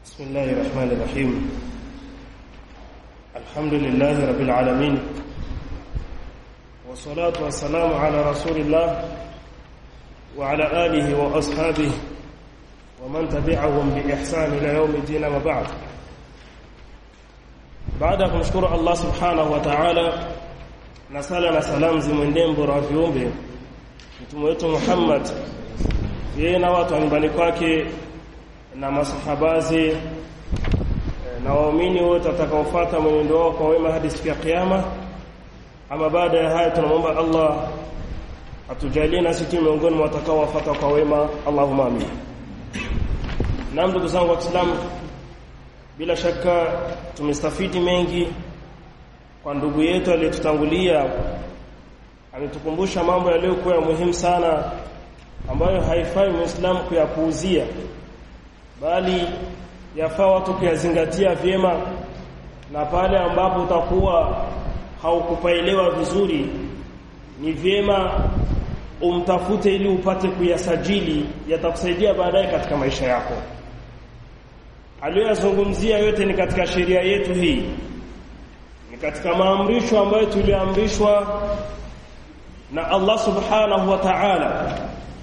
بسم الله الرحمن الرحيم الحمد لله رب العالمين والصلاة والسلام على رسول الله وعلى آله وأصحابه ومن تبعهم بإحسان إلى يوم الدين وبعد baada ya kumshukuru Allah subhanahu wa ta'ala na sala na salamu zimwendee mbora wa viumbe mtume wetu Muhammad yeye na watu wa nyumbani kwake na masahabazi na waumini wote watakaofuata mwenendo wao kwa wema hadi siku ya kiyama ama baada ya haya tunamwomba Allah atujalie nasi tu miongoni mwa watakaowafuata kwa wema Allahumma amin na ndugu zangu wa Kiislamu bila shaka tumestafidi mengi kwa ndugu yetu aliyetutangulia ametukumbusha mambo yaliyokuwa ya muhimu sana ambayo haifai muislamu kuyapuuzia bali yafaa watu kuyazingatia vyema na pale ambapo utakuwa haukupaelewa vizuri ni vyema umtafute ili upate kuyasajili yatakusaidia baadaye katika maisha yako aliyoyazungumzia yote ni katika sheria yetu hii ni katika maamrisho ambayo tuliamrishwa na Allah subhanahu wa ta'ala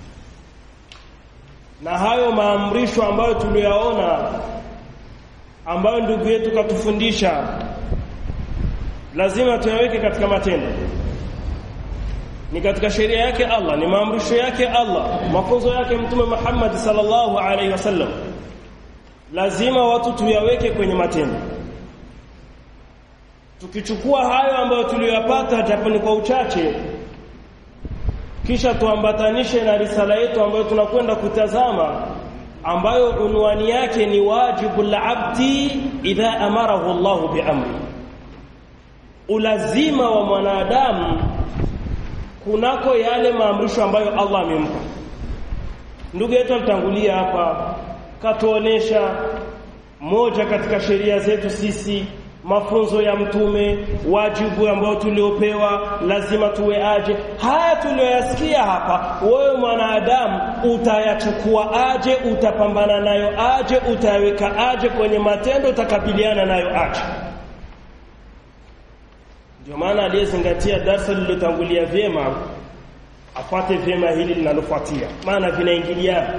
na hayo maamrisho ambayo tuliyaona ambayo ndugu yetu katufundisha lazima tuyaweke katika matendo ni katika sheria yake Allah ni maamrisho yake Allah mafunzo yake mtume Muhammad sallallahu alaihi wasallam lazima watu tuyaweke kwenye matendo tukichukua hayo ambayo tuliyoyapata japo ni kwa uchache kisha tuambatanishe na risala yetu ambayo tunakwenda kutazama ambayo unwani yake ni wajibu al-abdi idha amarahu Allah biamri ulazima wa mwanadamu kunako yale maamrisho ambayo Allah amempa ndugu yetu alitangulia hapa katuonesha moja katika sheria zetu sisi mafunzo ya mtume wajibu ambao tuliopewa lazima tuwe aje haya tulioyasikia hapa wewe mwanadamu utayachukua aje utapambana nayo aje utayaweka aje kwenye matendo utakabiliana nayo aje ndio maana aliyezingatia darasa lililotangulia vyema afuate vyema hili linalofuatia maana vinaingiliana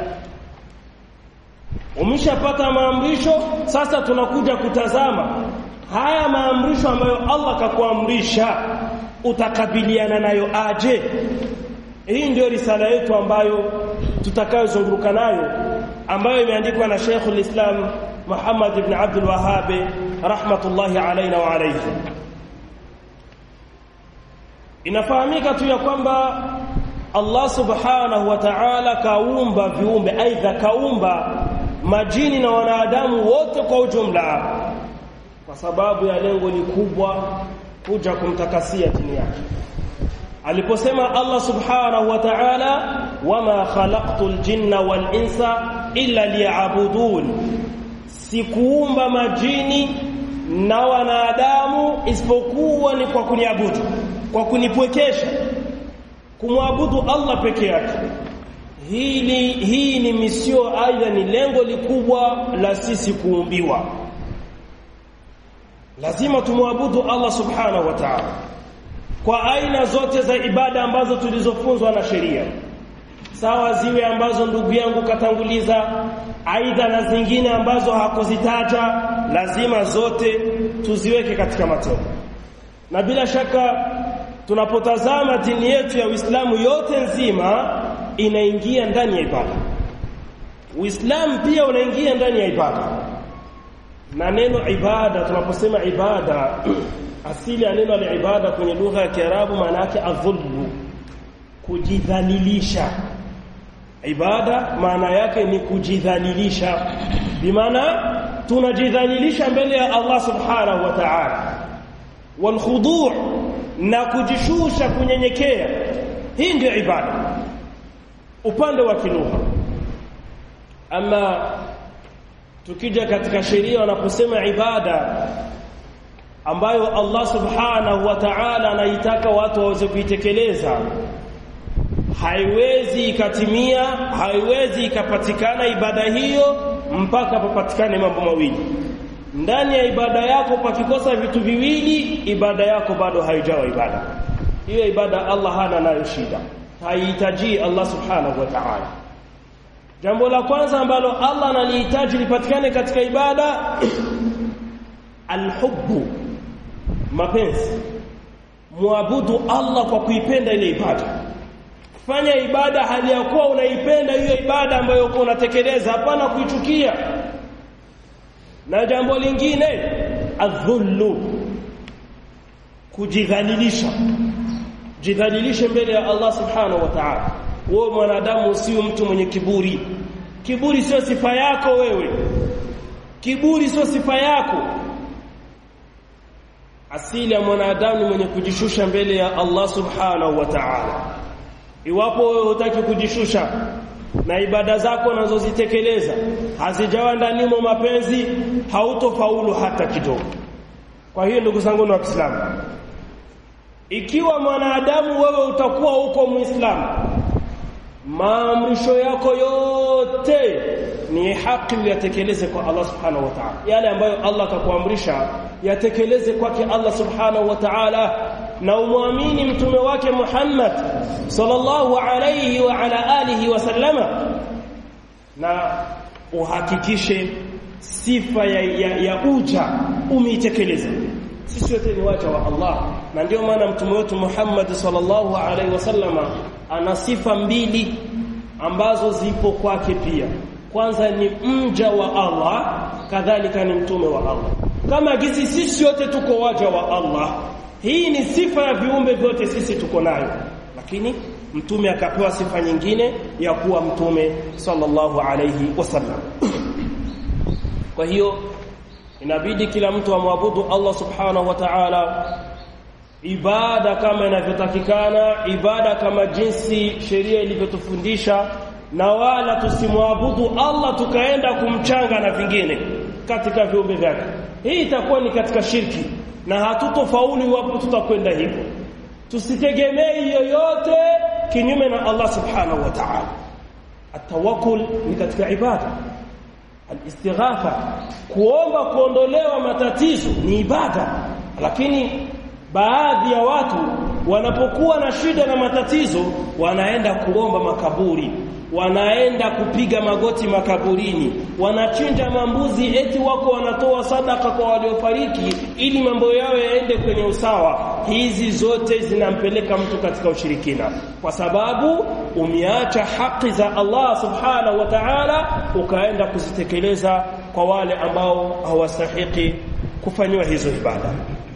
umeshapata maamrisho sasa tunakuja kutazama haya maamrisho ambayo Allah kakuamrisha utakabiliana nayo aje hii ndio risala yetu ambayo tutakayozunguruka nayo ambayo imeandikwa na Sheikh al-Islam Muhammad ibn Abdul Wahhab rahmatullahi alayna wa alayhi inafahamika tu ya kwamba Allah subhanahu wa ta'ala kaumba viumbe aidha kaumba majini na wanadamu wote kwa ujumla kwa sababu ya lengo ni kubwa kuja kumtakasia dini yake aliposema Allah subhanahu wa ta'ala wama khalaqtul jinna wal insa illa liya'budun sikuumba majini na wanadamu isipokuwa ni kwa kuniabudu kwa kunipwekesha kumwabudu Allah peke yake hili hii ni misio aidha ni lengo likubwa la sisi kuumbiwa lazima tumwabudu Allah subhanahu wa ta'ala kwa aina zote za ibada ambazo tulizofunzwa na sheria sawa ziwe ambazo ndugu yangu katanguliza aidha na zingine ambazo hakuzitaja lazima zote tuziweke katika matendo na bila shaka tunapotazama dini yetu ya Uislamu yote nzima inaingia ndani ya ibada Uislamu pia unaingia ndani ya ibada na neno ibada tunaposema ibada asili ya neno la ibada kwenye lugha ya Kiarabu maana yake adhullu kujidhalilisha ibada maana yake ni kujidhalilisha bimaana tunajidhalilisha mbele ya Allah subhanahu wa ta'ala wal khudu' na kujishusha kunyenyekea hii ndio ibada upande wa kilugha ama tukija katika sheria wanaposema ibada ambayo Allah subhanahu wa ta'ala anaitaka watu waweze kuitekeleza haiwezi ikatimia haiwezi ikapatikana ibada hiyo mpaka papatikane mambo mawili ndani ya ibada yako pakikosa vitu viwili ibada yako bado haijawa ibada hiyo ibada Allah hana nayo shida haihitaji Allah subhanahu wa ta'ala jambo la kwanza ambalo Allah analihitaji lipatikane katika ibada alhubbu mapenzi muabudu Allah kwa kuipenda ile ibada fanya ibada hali ya kuwa unaipenda hiyo ibada ambayo uko unatekeleza hapana kuichukia na jambo lingine adhullu kujidhalilisha jidhalilishe mbele ya Allah subhanahu wa ta'ala wewe mwanadamu usiwe mtu mwenye kiburi kiburi sio sifa yako wewe kiburi sio sifa yako asili ya mwanadamu mwenye kujishusha mbele ya Allah subhanahu wa ta'ala iwapo wewe hutaki kujishusha na ibada zako unazozitekeleza hazijawa ndani mwa mapenzi hautofaulu hata kidogo kwa hiyo ndugu zangu wa Kiislamu ikiwa mwanadamu wewe utakuwa uko muislamu maamrisho yako yote ni haki uyatekeleze kwa Allah subhanahu wa ta'ala yale ambayo Allah akakuamrisha yatekeleze kwake Allah subhanahu wa ta'ala na umwamini mtume wake Muhammad sallallahu alayhi wa ala alihi wa sallama na uhakikishe sifa ya, ya, ya uja umeitekeleza sisi wote ni waja wa Allah na ndio maana mtume wetu Muhammad sallallahu alaihi wasallama ana sifa mbili ambazo zipo kwake pia kwanza ni mja wa Allah kadhalika ni mtume wa Allah kama gisi sisi wote tuko waja wa Allah hii ni sifa ya viumbe vyote sisi tuko nayo lakini mtume akapewa sifa nyingine ya kuwa mtume sallallahu alaihi wasallam kwa hiyo inabidi kila mtu amwabudu Allah subhanahu wa ta'ala ibada kama inavyotakikana ibada kama jinsi sheria ilivyotufundisha na wala tusimwabudu Allah tukaenda kumchanga na vingine katika viumbe vyake hii itakuwa ni katika shirki na hatutofaulu iwapo tutakwenda hivyo tusitegemei yoyote kinyume na Allah subhanahu wa ta'ala atawakkul ni katika ibada al-istighatha kuomba kuondolewa matatizo ni ibada lakini baadhi ya watu wanapokuwa na shida na matatizo wanaenda kuomba makaburi wanaenda kupiga magoti makaburini wanachinja mambuzi eti wako wanatoa sadaka kwa waliofariki ili mambo yao yaende kwenye usawa hizi zote zinampeleka mtu katika ushirikina kwa sababu umeacha haki za Allah subhanahu wa ta'ala ukaenda kuzitekeleza kwa wale ambao hawastahiki kufanywa hizo ibada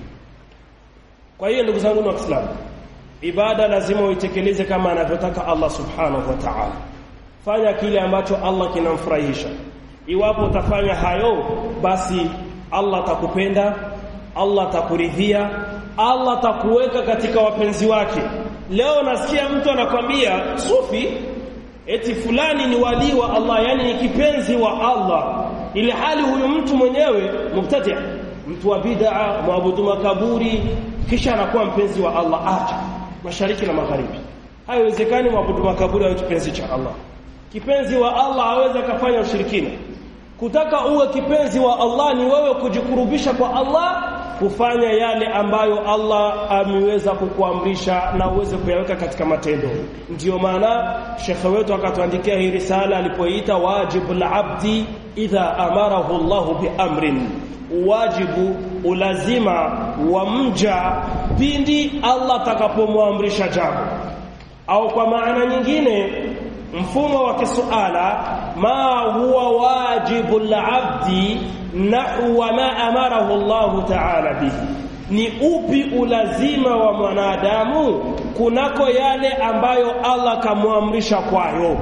kwa hiyo ndugu zangu wa Kiislamu ibada lazima uitekeleze kama anavyotaka Allah subhanahu wa ta'ala fanya kile ambacho Allah kinamfurahisha iwapo utafanya hayo basi Allah atakupenda Allah atakuridhia Allah atakuweka katika wapenzi wake leo nasikia mtu anakwambia sufi eti fulani ni wali wa Allah yani ni kipenzi wa Allah ili hali huyu mtu mwenyewe mubtadi mtu wa bid'a muabudu makaburi kisha anakuwa mpenzi wa Allah acha mashariki na magharibi haiwezekani muabudu makaburi awe kipenzi cha Allah kipenzi wa Allah hawezi kufanya ushirikina kutaka uwe kipenzi wa Allah ni wewe kujikurubisha kwa Allah kufanya yale ambayo Allah ameweza kukuamrisha na uweze kuyaweka katika matendo ndiyo maana shekhe wetu akatuandikia hii risala alipoita wajibu al-abdi idha amarahu Allah biamrin wajibu ulazima wa mja pindi Allah atakapomwamrisha jambo au kwa maana nyingine mfumo wa kisuala ma huwa wajibu al-abdi nahwa ma amarahu Allah ta'ala bihi ni upi ulazima wa mwanadamu kunako yale ambayo Allah kamwamrisha kwayo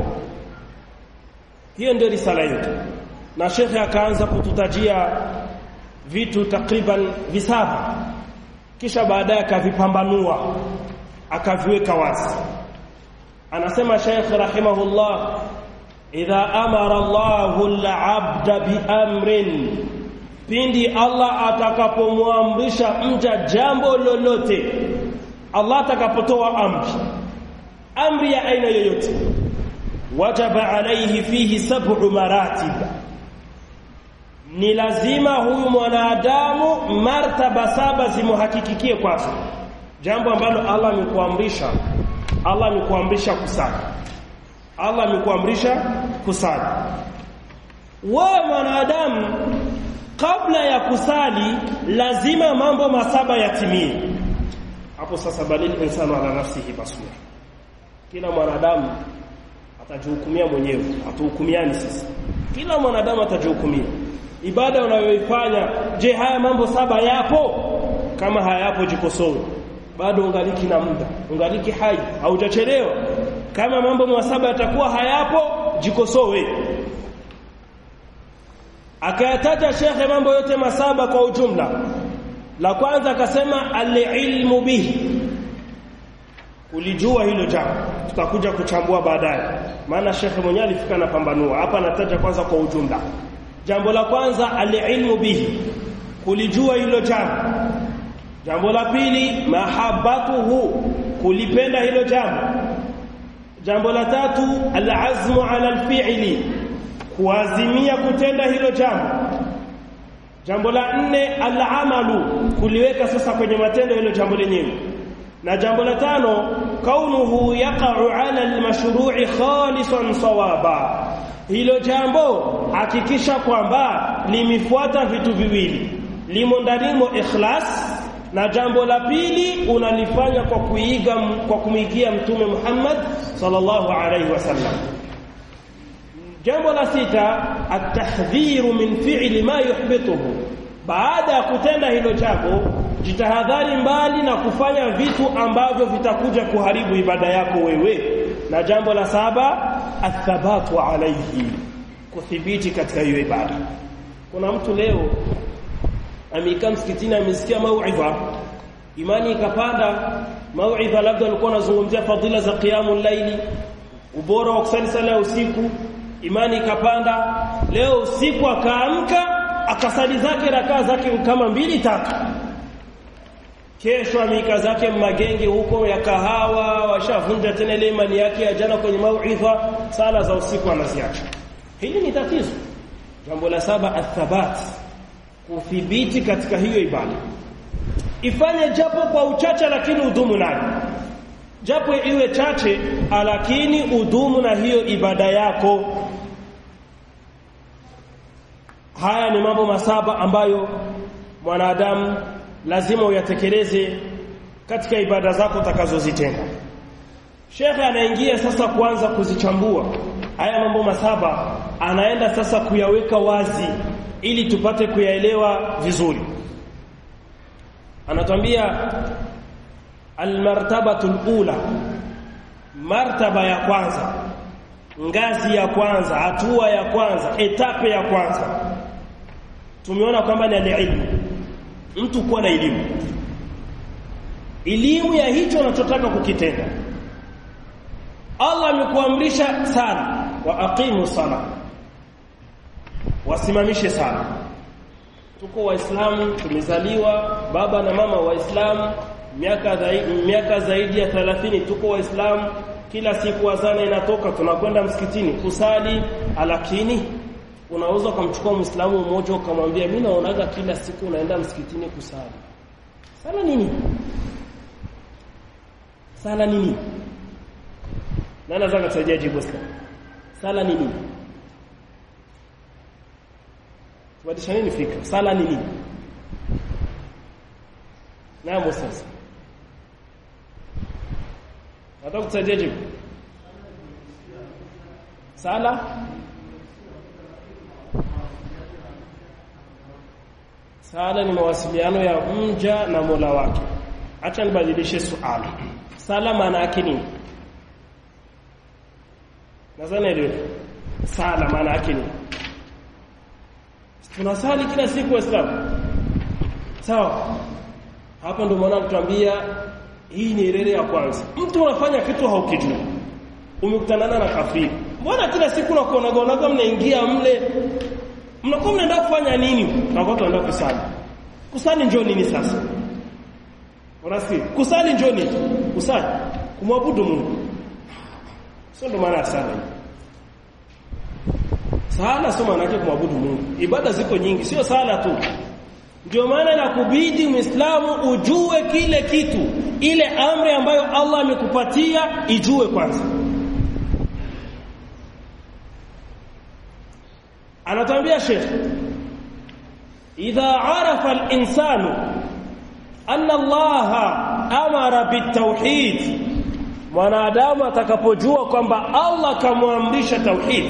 hiyo ndio risala yetu na shekhe akaanza kututajia vitu takriban visaba kisha baadaye akavipambanua akaviweka wazi anasema Sheikh rahimahullah idha amara Allahu al-'abda biamrin pindi Allah atakapomwamrisha mja jambo lolote Allah atakapotoa amri amri ya aina yoyote wajaba alayhi fihi sab'u maratib ni lazima huyu mwanadamu martaba saba zimuhakikikie kwake jambo ambalo Allah amekuamrisha Allah amekuamrisha kusali Allah amekuamrisha kusali wewe mwanadamu kabla ya kusali lazima mambo masaba yatimie hapo sasa balil insanu ala nafsihi basura kila mwanadamu atajihukumia mwenyewe atuhukumiani sasa kila mwanadamu atajihukumia ibada unayoifanya je haya mambo saba yapo kama hayapo jikosoe bado ungaliki na muda ungaliki hai haujachelewa kama mambo masaba yatakuwa hayapo jikosoe akayataja shekhe mambo yote masaba kwa ujumla la kwanza akasema alilmu bihi kulijua hilo jambo tutakuja kuchambua baadaye maana shekhe mwenyewe alifika na pambanua hapa anataja kwanza kwa ujumla jambo la kwanza alilmu bihi kulijua hilo jambo jambo la pili mahabbatuhu kulipenda hilo jambo jambo la tatu alazmu ala alfi'li kuazimia kutenda hilo jambo jambo la nne alamalu kuliweka sasa kwenye matendo hilo jambo lenyewe na jambo la tano kaunuhu yaqa'u ala almashru'i khalisan sawaba hilo jambo hakikisha kwamba limefuata vitu viwili limo ndanimo ikhlas na jambo la pili unalifanya kwa kuiga kwa kumigia mtume Muhammad sallallahu alaihi wasallam jambo la sita atahdhiru min fi'li ma yuhbituhu baada ya kutenda hilo jambo jitahadhari mbali na kufanya vitu ambavyo vitakuja kuharibu ibada yako wewe na jambo la saba athabatu alaihi kuthibiti katika hiyo ibada kuna mtu leo amekaa msikitini amesikia mauidha imani ikapanda mauidha labda alikuwa anazungumzia fadhila za qiyamul laili ubora wa kusali sala ya usiku imani ikapanda leo usiku akaamka akasali zake rakaa zake kama mbili tatu kesho amika zake magenge huko ya kahawa washavunja tena ile imani yake ya jana kwenye mauidha sala za usiku anaziacha hili ni tatizo jambo la saba athabat kuthibiti katika hiyo ibada ifanye japo kwa uchache lakini udumu nayo japo iwe chache lakini udumu na hiyo ibada yako haya ni mambo masaba ambayo mwanadamu lazima uyatekeleze katika ibada zako utakazozitenda Shekhe anaingia sasa kuanza kuzichambua haya mambo masaba anaenda sasa kuyaweka wazi ili tupate kuyaelewa vizuri anatuambia almartabatu alula martaba ya kwanza ngazi ya kwanza hatua ya kwanza etape ya kwanza tumeona kwamba ni elimu mtu kuwa na elimu elimu ya hicho unachotaka kukitenda Allah amekuamrisha sana wa aqimu sala wasimamishe sala tuko waislamu tumezaliwa baba na mama waislamu miaka zaidi miaka zaidi ya 30 tuko waislamu kila siku azana inatoka tunakwenda msikitini kusali lakini unaweza kumchukua muislamu mmoja ukamwambia mimi naonaga kila siku unaenda msikitini kusali sala nini sala nini nani anaweza kusaidia jibu sasa sala nini tubadilishane fikra sala nini naam sasa nataka kusaidia jibu sala sala ni mawasiliano ya mja na Mola wake acha nibadilishe suala sala maana yake nini nadhani ndio sala maana yake nini tunasali kila siku waislamu sawa hapa ndio maana tuambia hii ni rere ya kwanza mtu unafanya kitu haukijui umekutanana na kafiri mbona kila siku unakuona gonaga mnaingia mle mnakuwa mnaenda kufanya nini tunakuwa tunaenda kusali kusali njoo nini sasa unasikia kusali njoo nini kusali kumwabudu Mungu sio ndo maana sana sala sio maana yake kumwabudu Mungu ibada ziko nyingi sio sala tu ndio maana inakubidi Muislamu ujue kile kitu ile amri ambayo Allah amekupatia ijue kwanza anatambia Sheikh idha arafa al-insanu anna Allah amara bitawhid mwanadamu atakapojua kwamba Allah kamwamrisha tauhid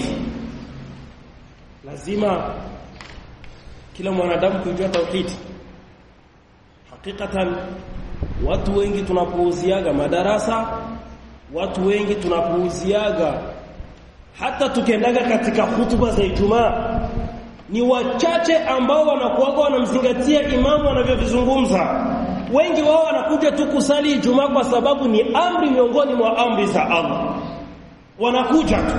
lazima kila mwanadamu kujua tauhid hakikatan watu wengi tunapuuziaga madarasa watu wengi tunapuuziaga hata tukiendaga katika hutuba za Ijumaa ni wachache ambao wanakuwaga wanamzingatia imamu anavyovizungumza wengi wao wanakuja tu kusali Ijumaa kwa sababu ni amri miongoni mwa amri za Allah wanakuja tu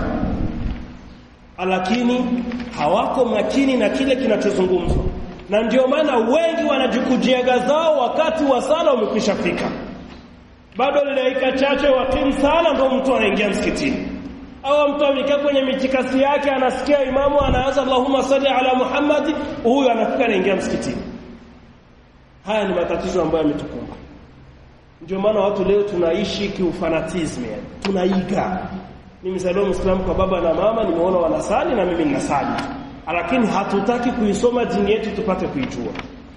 lakini hawako makini na kile kinachozungumzwa na ndio maana wengi wanajikujiaga zao wakati wa sala umekwisha fika bado dakika chache wakimu sala ndio mtu anaingia msikitini au mtu amekaa kwenye mitikasi yake anasikia imamu anaanza Allahumma salli ala Muhammad huyu anafika anaingia msikitini haya ni matatizo ambayo yametukumba ndio maana watu leo tunaishi kiufanatism tunaiga mimi salio muislamu kwa baba na mama nimeona wanasali na mimi ninasali lakini hatutaki kuisoma dini yetu tupate kuijua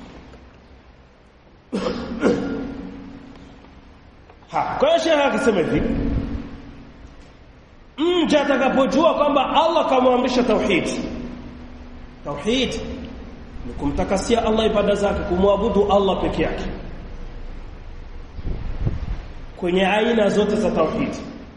ha kwa hiyo shehe akasema hivi mja atakapojua kwamba Allah kamwamrisha tauhid tauhid ni kumtakasia Allah ibada zake kumwabudu Allah peke yake kwenye aina zote za tauhid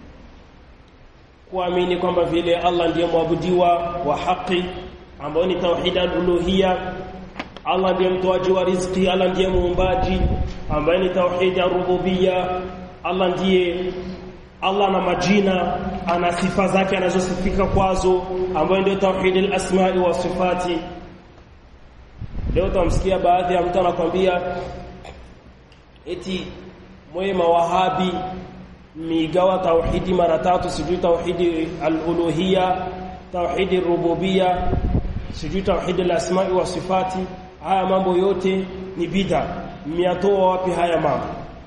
kuamini kwamba vile Allah ndiye mwabudiwa wa haki ambao ni tauhid al-uluhiyya Allah ndiye mtoaji wa riziki Allah ndiye muumbaji ambaye ni tauhid ar-rububiyya Allah ndiye Allah na majina ana sifa zake anazosifika kwazo ambayo ndio tauhid al-asma'i wa sifati leo tamsikia baadhi ya mtu anakwambia eti mwema wahabi migawa tauhidi mara tatu sijui tauhidi al-uluhiyya tauhidi rububiyya sijui tauhidi al-asma'i wa sifati haya mambo yote ni bid'a miatoa wapi haya mambo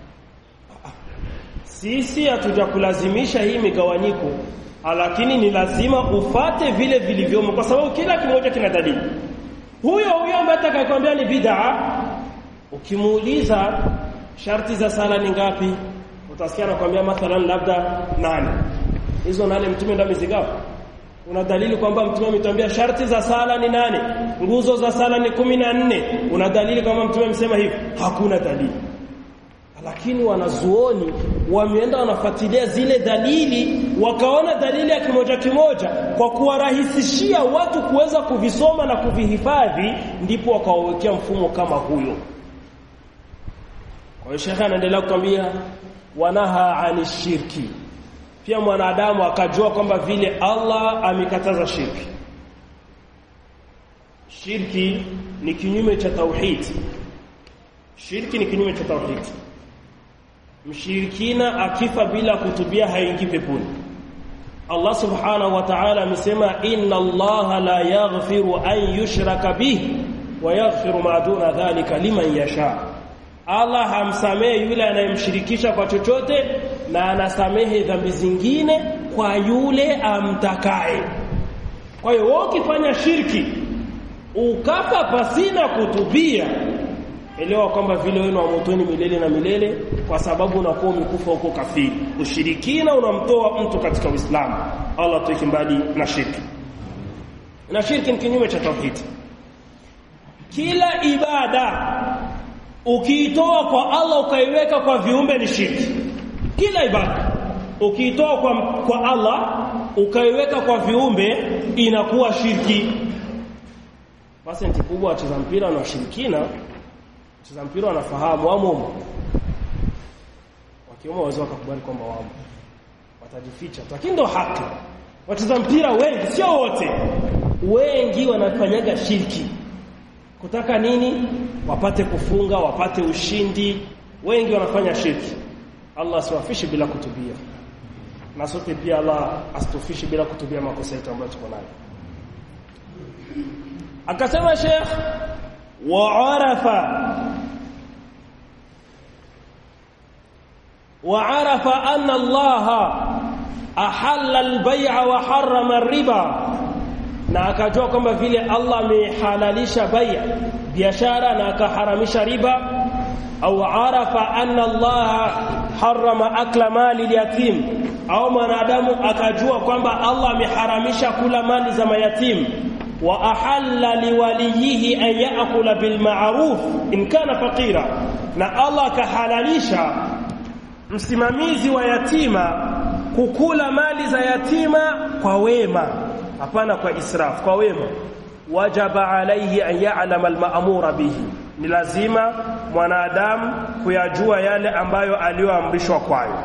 sisi hatujakulazimisha hii migawanyiko lakini ni lazima ufate vile vilivyomo kwa sababu kila kimoja kina dalili huyo huyo ambaye atakayekwambia ni bid'a ukimuuliza sharti za sala ni ngapi utasikia anakuambia mathalan labda nane hizo nane mtume ndo amezigawa una dalili kwamba mtume ametuambia sharti za sala ni nane nguzo za sala ni kumi na nne una dalili kwamba mtume amesema hivi hakuna dalili lakini wanazuoni wameenda wanafuatilia zile dalili wakaona dalili ya kimoja kimoja kwa kuwarahisishia watu kuweza kuvisoma na kuvihifadhi ndipo wakawawekea mfumo kama huyo kwa hiyo shekhe anaendelea kukwambia wanaha ani shirki pia mwanadamu akajua kwamba vile Allah amekataza shirki shirki ni kinyume cha tauhid shirki ni kinyume cha tauhid mshirikina akifa bila kutubia haingii peponi Allah subhanahu wa ta'ala amesema inna Allah la yaghfiru an yushraka bihi wa yaghfiru ma duna dhalika liman yasha Allah hamsamehe yule anayemshirikisha kwa chochote na anasamehe dhambi zingine kwa yule amtakaye kwa hiyo wewe ukifanya shirki ukafa pasina kutubia elewa kwamba vile wewe wa motoni milele na milele kwa sababu unakuwa umekufa huko kafiri ushirikina unamtoa mtu katika Uislamu Allah tuweke mbali na shirki na shirki ni kinyume cha tauhid kila ibada ukiitoa kwa Allah ukaiweka kwa viumbe ni shirki kila ibada ukiitoa kwa, kwa Allah ukaiweka kwa viumbe inakuwa shirki basi kubwa wacheza mpira na washirikina wacheza mpira wanafahamu wamo wakiomba waweza wakakubali kwamba wamo watajificha lakini ndo haki wacheza mpira wengi sio wote wengi wanafanyaga shirki kutaka nini wapate kufunga wapate ushindi wengi wanafanya shirki Allah asiwafishi bila kutubia na sote pia Allah asitufishi bila kutubia makosa yetu ambayo tuko nayo akasema Sheikh wa arafa wa arafa anna Allah ahalla al-bay'a wa harrama ar-riba na akajua kwamba vile Allah amehalalisha bai'a biashara na akaharamisha riba au arafa anna Allah harrama akla mali al-yatim au mwanadamu akajua kwamba Allah ameharamisha kula mali za mayatim wa ahalla liwaliyihi an yaakula bil ma'ruf in kana faqira na Allah akahalalisha msimamizi wa yatima kukula mali za yatima kwa wema hapana kwa israf kwa wema wajaba alayhi an ya'lama al-ma'mura bihi ni lazima mwanadamu kuyajua yale ambayo aliyoamrishwa kwayo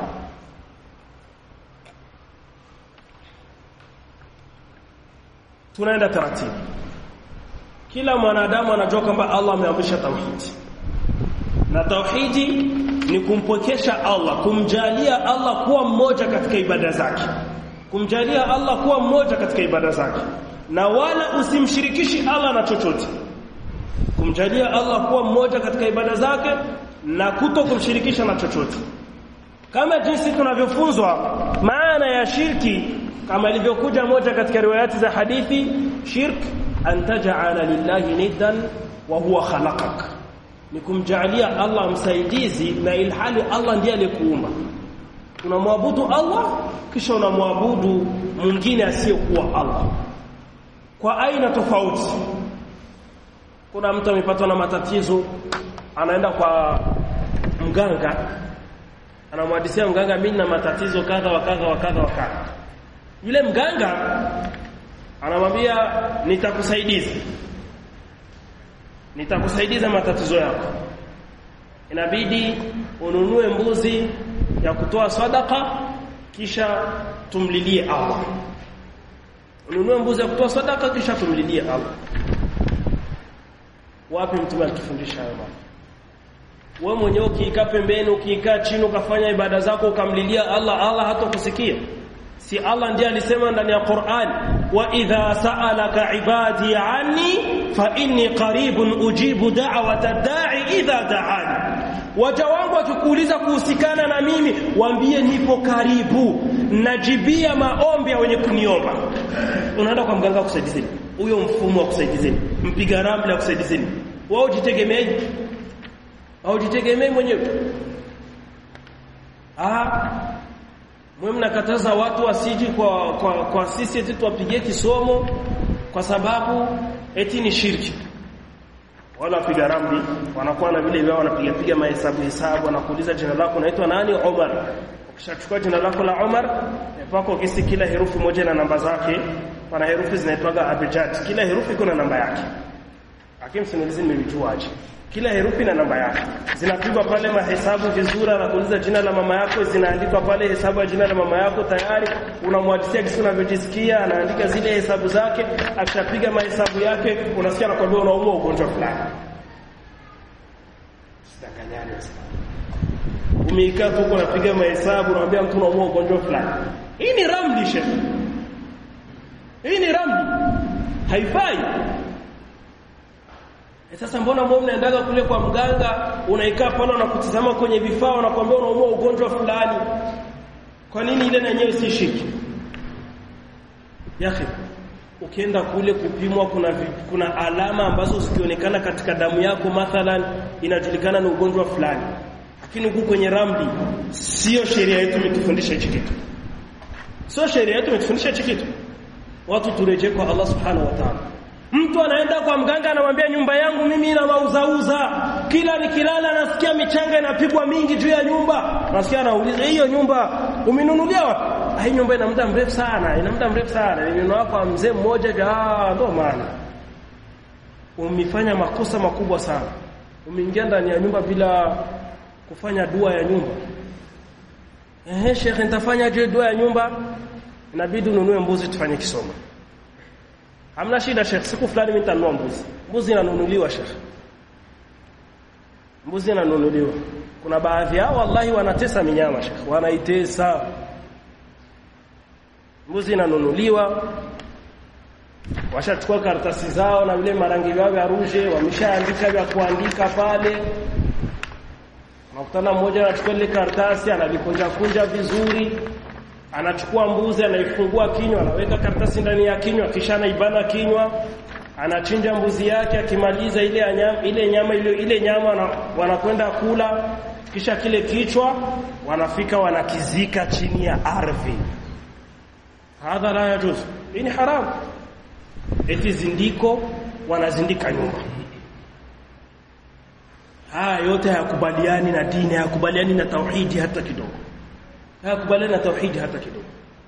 tunaenda taratibu kila mwanadamu anajua kwamba Allah ameamrisha tauhidi na tauhidi ni kumpokesha Allah kumjalia Allah kuwa mmoja katika ibada zake kumjalia Allah kuwa mmoja katika ibada zake na wala usimshirikishi Allah na chochote kumjalia Allah kuwa mmoja katika ibada zake na kuto kumshirikisha na chochote kama jinsi tunavyofunzwa maana ya shirki kama ilivyokuja moja katika riwayati za hadithi shirk an taj'ala lillahi niddan wa huwa khalaqak ni kumjaalia Allah msaidizi na ilhali Allah ndiye aliyekuumba unamwabudu Allah kisha unamwabudu mwingine asiyekuwa Allah kwa aina tofauti kuna mtu amepatwa na matatizo anaenda kwa mganga anamhadisia mganga mimi na matatizo kadha wa kadha wa kadha wa kadha yule mganga anamwambia nitakusaidiza nitakusaidiza matatizo yako inabidi ununue mbuzi ya kutoa sadaka kisha tumlilie Allah ununue mbuzi ya kutoa sadaka kisha tumlilie Allah wapi mtume alitufundisha hayo mambo wewe mwenyewe ukiikaa pembeni ukiikaa chini ukafanya ibada zako ukamlilia Allah Allah hatakusikia si Allah ndiye alisema ndani ya Qur'an wa idha sa'alaka ibadi anni fa inni qaribun ujibu da'wata da'i idha da'ani waja wangu wakikuuliza kuhusikana na mimi waambie nipo karibu najibia maombi ya wenye kuniomba unaenda kwa mganga kusaidizeni huyo mfumo wa kusaidizeni mpiga ramli wa kusaidizeni wao jitegemee au jitegemee mwenyewe ah mwe mnakataza watu wasiji kwa, kwa, kwa sisi eti tuwapigie kisomo kwa sababu eti ni shirki wala wapiga ramli wanakuwa na vile vyao wanapiga piga mahesabu hesabu wanakuuliza jina lako naitwa nani Omar ukishachukua jina lako la Omar pako kisi kila herufi moja na namba zake pana herufi zinaitwaga abjad kila herufi kuna namba yake lakini simulizi nimelijuaje kila herufi na namba yake zinapigwa pale mahesabu vizuri anakuuliza jina la mama yako zinaandikwa pale hesabu ya jina la mama yako tayari unamwadisia kisi unavyojisikia anaandika zile hesabu zake akishapiga mahesabu yake unasikia anakuambia unaumwa ugonjwa fulani umeikaa tu uko unapiga mahesabu unamwambia mtu unaumwa ugonjwa fulani hii ni ramli shehe hii ni ramli haifai E sasa mbona mbona unaendaga kule kwa mganga unaikaa pale unakutizama kwenye vifaa unakwambia unaumwa ugonjwa fulani kwa nini ile na yenyewe si shiki yake ukienda kule kupimwa kuna kuna alama ambazo zikionekana katika damu yako mathalan inajulikana ni ugonjwa fulani lakini huku kwenye ramli sio sheria yetu imetufundisha hichi kitu sio sheria yetu imetufundisha hichi kitu watu turejee kwa Allah subhanahu wa ta'ala Mtu anaenda kwa mganga anamwambia nyumba yangu mimi ina mauzauza. Kila nikilala nasikia michanga inapigwa mingi juu ya nyumba. Nasikia anauliza hiyo nyumba umenunulia wapi? Hii nyumba ina muda mrefu sana, ina muda mrefu sana. Nilinunua kwa mzee mmoja ja ndo maana. Umefanya makosa makubwa sana. Umeingia ndani ya nyumba bila kufanya dua ya nyumba. Ehe, Sheikh nitafanya je dua ya nyumba? Inabidi ununue mbuzi tufanye kisomo. Hamna shida Sheikh, siku fulani mimi nitanunua mbuzi. Mbuzi inanunuliwa Sheikh. Mbuzi inanunuliwa. Kuna baadhi yao wallahi wanatesa minyama Sheikh, wanaitesa. Mbuzi inanunuliwa. washachukua karatasi zao na vile marangi yao ya ruje wameshaandika vya kuandika pale unakutana mmoja anachukua ile karatasi analikunja kunja vizuri anachukua mbuzi anaifungua kinywa anaweka karatasi ndani ya kinywa kisha anaibana kinywa anachinja mbuzi yake akimaliza ile nyama ile nyama ile, ile nyama wanakwenda kula kisha kile kichwa wanafika wanakizika chini ya ardhi hadha la yajuz hii ni haramu eti zindiko wanazindika nyumba haya yote hayakubaliani na dini hayakubaliani na tauhidi hata kidogo hayakubaliani na tauhidi hata kidogo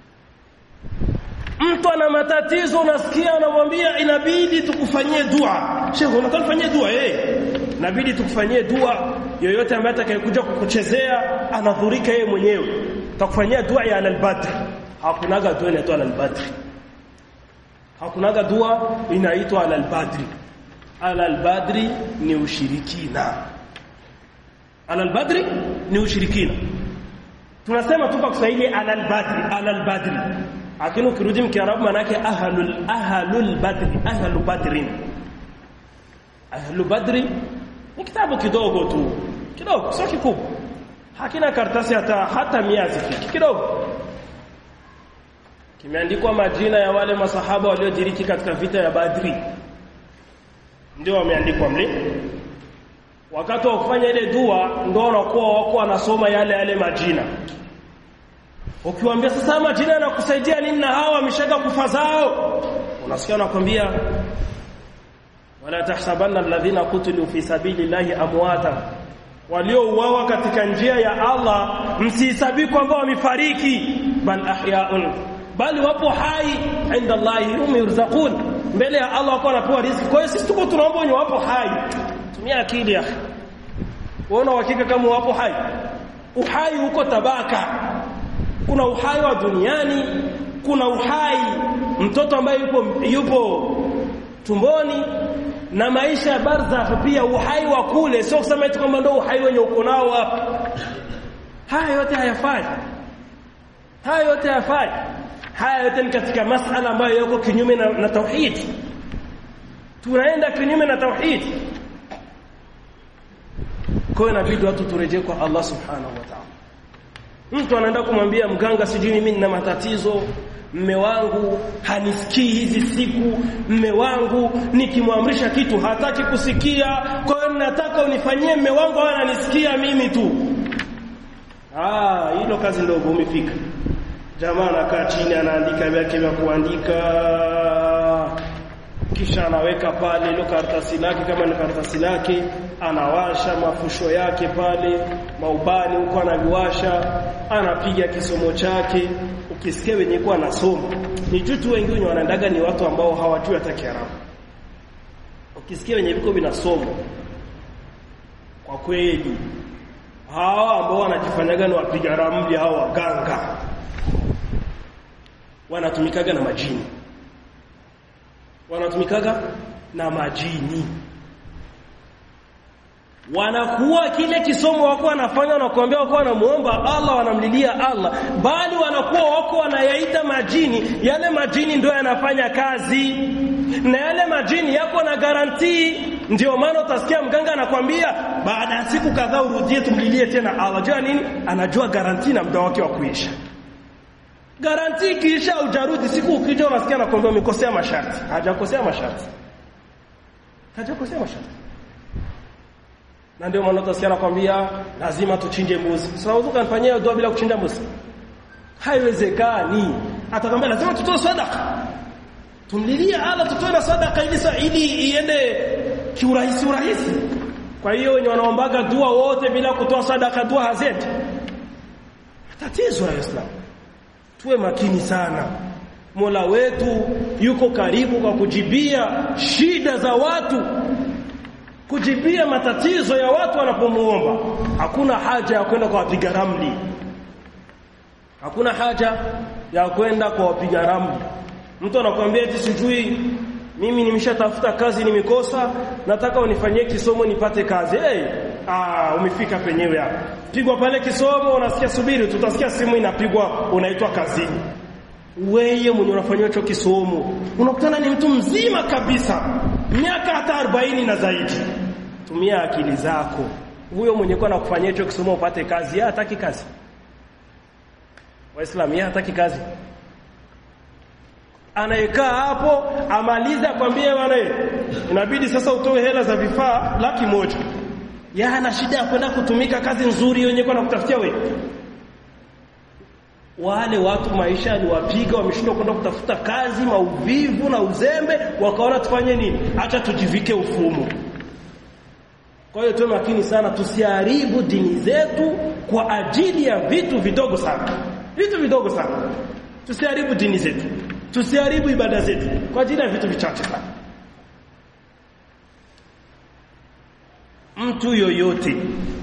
mtu ana matatizo unasikia anamwambia inabidi tukufanyie dua shehe unataka tufanyie dua eh inabidi tukufanyie dua yoyote ambaye atakayekuja kukuchezea anadhurika yeye mwenyewe tutakufanyia dua ya al-badr hakunaga dua inaitwa al-badr hakunaga dua inaitwa al-badri al-badri ni ushirikina al-badri ni ushirikina tunasema tu kwa Kiswahili al-badri al-badri lakini ukirudi mkiarabu manake ahlul ahlul badri ahlu badrin ahlu badri ni kitabu kidogo tu kidogo sio kikubwa hakina karatasi hata hata mia zifiki kidogo kimeandikwa majina ya wale masahaba waliodiriki katika vita ya Badri ndio wameandikwa mle wakati wa kufanya ile dua ndio wanakuwa wako wanasoma yale yale majina ukiwaambia sasa majina yanakusaidia nini na hawa wameshaka kufa zao unasikia wanakwambia wala tahsabanna alladhina qutilu fi sabilillahi amwata waliouawa katika njia ya Allah msihesabi kwamba wamefariki bal ahyaun bali wapo hai inda Allah hum yurzaqun mbele ya Allah wako wanapewa riziki kwa hiyo sisi tuko tunaomba wenye wapo hai tumia akili ya uona uhakika kama wapo hai uhai huko tabaka kuna uhai wa duniani kuna uhai mtoto ambaye yupo yupo tumboni na maisha ya barzakh pia uhai wa kule sio kusema eti kwamba ndio uhai wenye uko nao hapa haya yote hayafai haya yote hayafai haya yote ni katika masala ambayo yako kinyume na, na tauhid tunaenda kinyume na tauhid kwa inabidi watu turejee kwa Allah subhanahu wa ta'ala mtu anaenda kumwambia mganga sijui mimi nina matatizo mme wangu hanisikii hizi siku mme wangu nikimwamrisha kitu hataki kusikia kwa hiyo nataka unifanyie mme wangu awe ananisikia mimi tu ah hilo kazi ndogo umefika jamaa anakaa chini anaandika vyake vya kuandika kisha anaweka pale ile karatasi lake kama ni karatasi lake anawasha mafusho yake pale maubani huko anaviwasha anapiga kisomo chake ukisikia wenye kwa anasoma ni jutu wengine wanaendaga ni watu ambao hawajui hata Kiarabu ukisikia wenye viko vinasoma kwa kweli hawa ambao wanajifanyaga ni wapiga ramli hao waganga wanatumikaga na majini wanatumikaga na majini wanakuwa kile kisomo wako wanafanya wanakuambia wako wanamuomba Allah wanamlilia Allah bali wanakuwa wako wanayaita majini yale majini ndio yanafanya kazi na yale majini yako na garantii ndio maana utasikia mganga anakwambia baada ya siku kadhaa urudie tumlilie tena Allah jua nini anajua garantii na muda wake wa kuisha garanti kisha ujarudi siku ukija unasikia nakwambia umekosea masharti hajakosea masharti hajakosea masharti na ndio maana utasikia nakwambia lazima tuchinje mbuzi sasa unaweza kunifanyia dua bila kuchinja mbuzi haiwezekani atakwambia lazima tutoe sadaka tumlilie Allah tutoe na sadaka ili ili iende kiurahisi urahisi kwa hiyo wenye wanaombaga dua wote bila kutoa sadaka dua hazendi tatizo la Uislamu tuwe makini sana Mola wetu yuko karibu kwa kujibia shida za watu kujibia matatizo ya watu wanapomuomba hakuna haja ya kwenda kwa wapiga ramli hakuna haja ya kwenda kwa wapiga ramli mtu anakuambia eti sijui mimi nimeshatafuta kazi nimekosa nataka unifanyie kisomo nipate kazi hey, ah umefika penyewe hapo pigwa pale kisomo unasikia subiri tutasikia simu inapigwa unaitwa kazini weye mwenye unafanywa hicho kisomo unakutana ni mtu mzima kabisa miaka hata 40 na zaidi tumia akili zako huyo mwenye kwa nakufanyia hicho kisomo upate kazi yeye hataki kazi waislamu yeye hataki kazi anayekaa hapo amalize akwambie bwana inabidi sasa utoe hela za vifaa laki moja ya ana shida ya kwenda kutumika kazi nzuri yenye kwa nakutafutia wewe wale watu maisha aliwapiga wameshindwa kwenda kutafuta kazi mauvivu na uzembe wakaona tufanye nini acha tujivike ufumo kwa hiyo tuwe makini sana tusiharibu dini zetu kwa ajili ya vitu vidogo sana vitu vidogo sana tusiharibu dini zetu tusiharibu ibada zetu kwa ajili ya vitu vichache sana mtu yoyote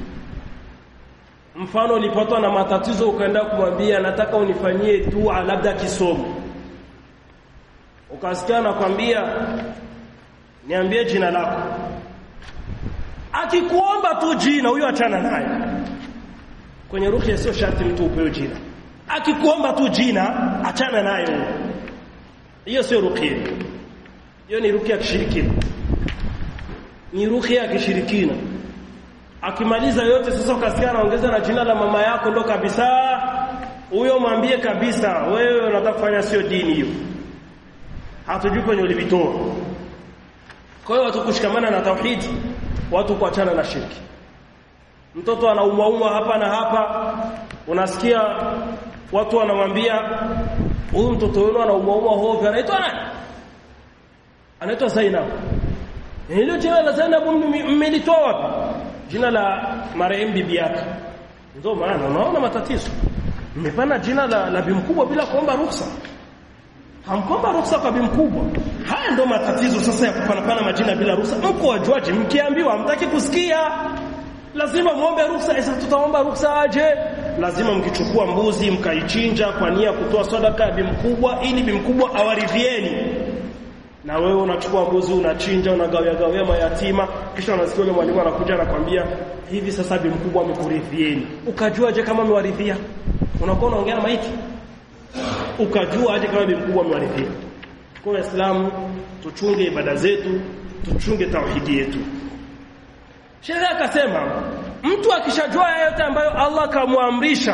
mfano ulipatwa na matatizo ukaenda kumwambia nataka unifanyie dua labda kisomo ukasikia nakwambia niambie jina lako akikuomba tu jina huyo achana naye kwenye ruhi sio sharti mtu upewe jina akikuomba tu jina achana naye huyo hiyo sio ruqya hiyo ni ruqya ya kishirikina ni ruqya ya kishirikina akimaliza yote sasa ukasikia anaongeza na jina la mama yako ndo kabisa huyo mwambie kabisa wewe unataka kufanya sio dini hiyo hatujui kwenye ulivitoa kwa hiyo watu kushikamana na tauhidi watu kuachana na shirki mtoto anaumwaumwa hapa na hapa unasikia watu wanamwambia huyu mtoto wenu anaumwaumwa hovyo anaitwa nani anaitwa Zainab hilo jina la Zainab mmelitoa wapi jina la marehemu bibi yake ndio maana unaona matatizo mmepana jina la, la bimkubwa bila kuomba ruhusa hamkomba ruhusa kwa bimkubwa haya ndio matatizo sasa ya kupanapana majina bila ruhusa mko wajuaje mkiambiwa hamtaki kusikia lazima muombe ruhusa sasa tutaomba ruhusa aje lazima mkichukua mbuzi mkaichinja kwa nia kutoa sadaka ya bimkubwa ili bimkubwa awaridhieni na wewe unachukua mbuzi unachinja unagawia gawia mayatima kisha unasikia yule mwalimu anakuja anakwambia hivi sasa bi mkubwa amekuridhieni ukajua je kama amewaridhia unakuwa unaongea na maiti ukajua aje kama bi mkubwa amewaridhia kwa waislamu tuchunge ibada zetu tuchunge tauhidi yetu Sheikh akasema mtu akishajua yote ambayo Allah kamwamrisha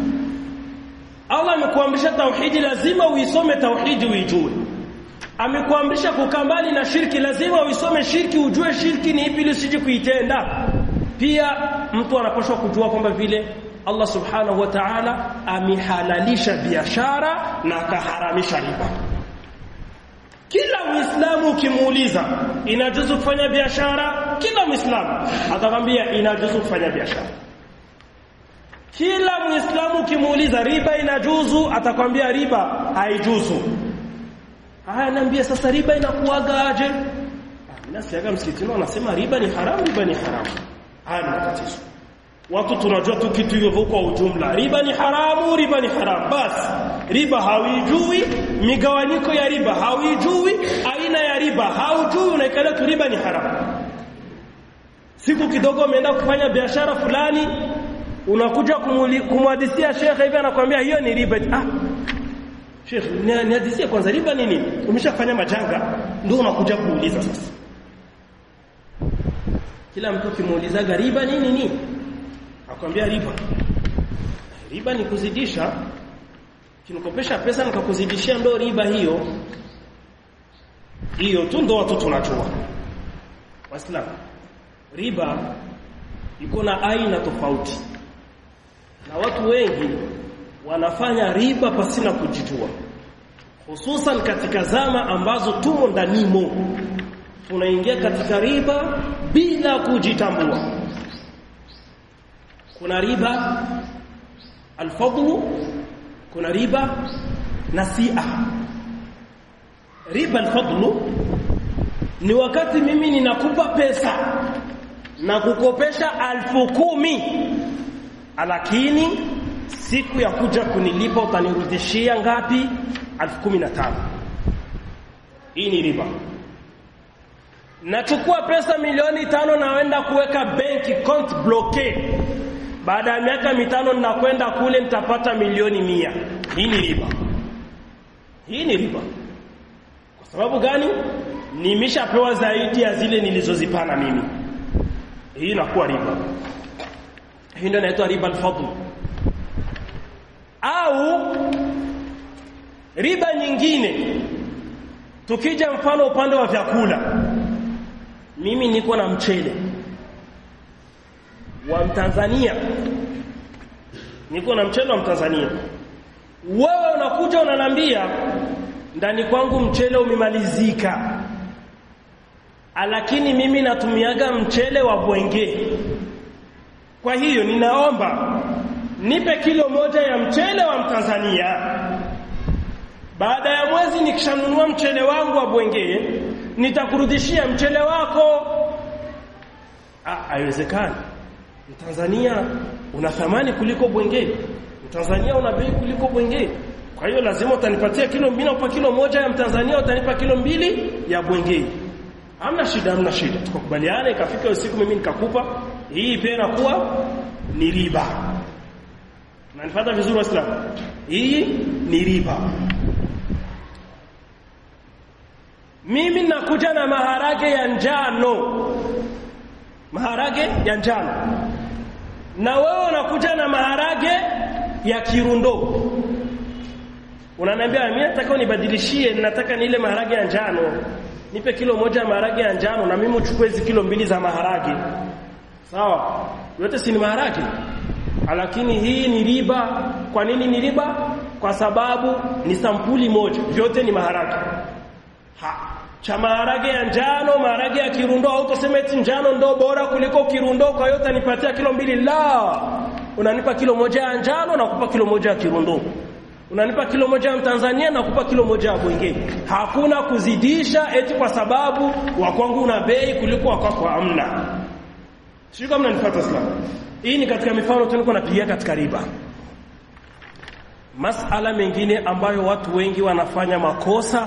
Allah amekuamrisha tauhidi lazima uisome tauhidi uijue amekuamrisha kukaa mbali na shirki lazima uisome shirki ujue shirki ni ipi ili usije kuitenda pia mtu anapaswa kujua kwamba vile Allah subhanahu wa ta'ala amehalalisha biashara na akaharamisha riba kila muislamu ukimuuliza inajuzu kufanya biashara kila muislamu atakwambia inajuzu kufanya biashara kila muislamu ukimuuliza riba inajuzu atakwambia riba haijuzu haya niambie sasa riba inakuaga aje nasiaga msikitini wanasema riba ni haramu riba ni haramu haya ni matatizo watu tunajua tu kitu hivyo kwa ujumla riba ni haramu riba ni haramu basi riba hauijui migawanyiko ya riba hauijui aina ya riba haujui unaikalia tu riba ni haramu siku kidogo umeenda kufanya biashara fulani unakuja kumhadithia shekhe hivi anakuambia hiyo ni riba ah Sheikh, nihadisie kwanza riba nini? Umeshafanya majanga ndio unakuja kuuliza sasa. Kila mtu kimuulizaga riba nini nini? Akwambia riba. Riba ni kuzidisha. Kinikopesha pesa nikakuzidishia ndo riba hiyo. Hiyo tu ndo watu tunajua. Waislamu. Riba iko na aina tofauti. Na watu wengi wanafanya riba pasina kujijua hususan katika zama ambazo tumo ndanimo tunaingia katika riba bila kujitambua kuna riba alfadlu kuna riba nasia riba alfadlu ni wakati mimi ninakupa pesa na kukopesha alfu kumi lakini siku ya kuja kunilipa utanirudishia ngapi 1015 hii ni riba nachukua pesa milioni tano naenda kuweka benki account bloque baada ya miaka mitano ninakwenda kule nitapata milioni mia hii ni riba hii ni riba kwa sababu gani nimeshapewa zaidi ya zile nilizozipana mimi hii inakuwa riba hii ndio inaitwa riba al-fadl au riba nyingine tukija mfano upande wa vyakula mimi niko na mchele wa Mtanzania niko na mchele wa Mtanzania wewe unakuja unanambia ndani kwangu mchele umemalizika lakini mimi natumiaga mchele wa bwenge kwa hiyo ninaomba nipe kilo moja ya mchele wa Mtanzania baada ya mwezi nikishanunua mchele wangu wa bwenge nitakurudishia mchele wako ah haiwezekani Mtanzania una thamani kuliko bwenge Mtanzania una bei kuliko bwenge kwa hiyo lazima utanipatia kilo mbili na kilo moja ya Mtanzania utanipa kilo mbili ya bwenge hamna shida hamna shida tukakubaliana ikafika usiku mimi nikakupa hii pia inakuwa ni riba Unanifuata vizuri waislamu hii ni riba mimi nakuja na maharage ya njano maharage ya njano na wewe unakuja na maharage ya kirundo unaniambia mimi nataka unibadilishie nataka nile maharage ya njano nipe kilo moja ya maharage ya njano na mimi uchukue hizi kilo mbili za maharage sawa yote si ni maharage lakini hii ni riba kwa nini ni riba kwa sababu ni sampuli moja vyote ni maharage ha cha maharage ya njano maharage ya kirundo au tuseme eti njano ndo bora kuliko kirundo kwa hiyo utanipatia kilo mbili la unanipa kilo moja ya njano na kupa kilo moja ya kirundo unanipa kilo moja ya Tanzania na kupa kilo moja ya Bwenge hakuna kuzidisha eti kwa sababu wa kwangu una bei kuliko wa kwako hamna sio kama mnanifuata sana hii ni katika mifano tulikuwa napigia katika riba masala mengine ambayo watu wengi wanafanya makosa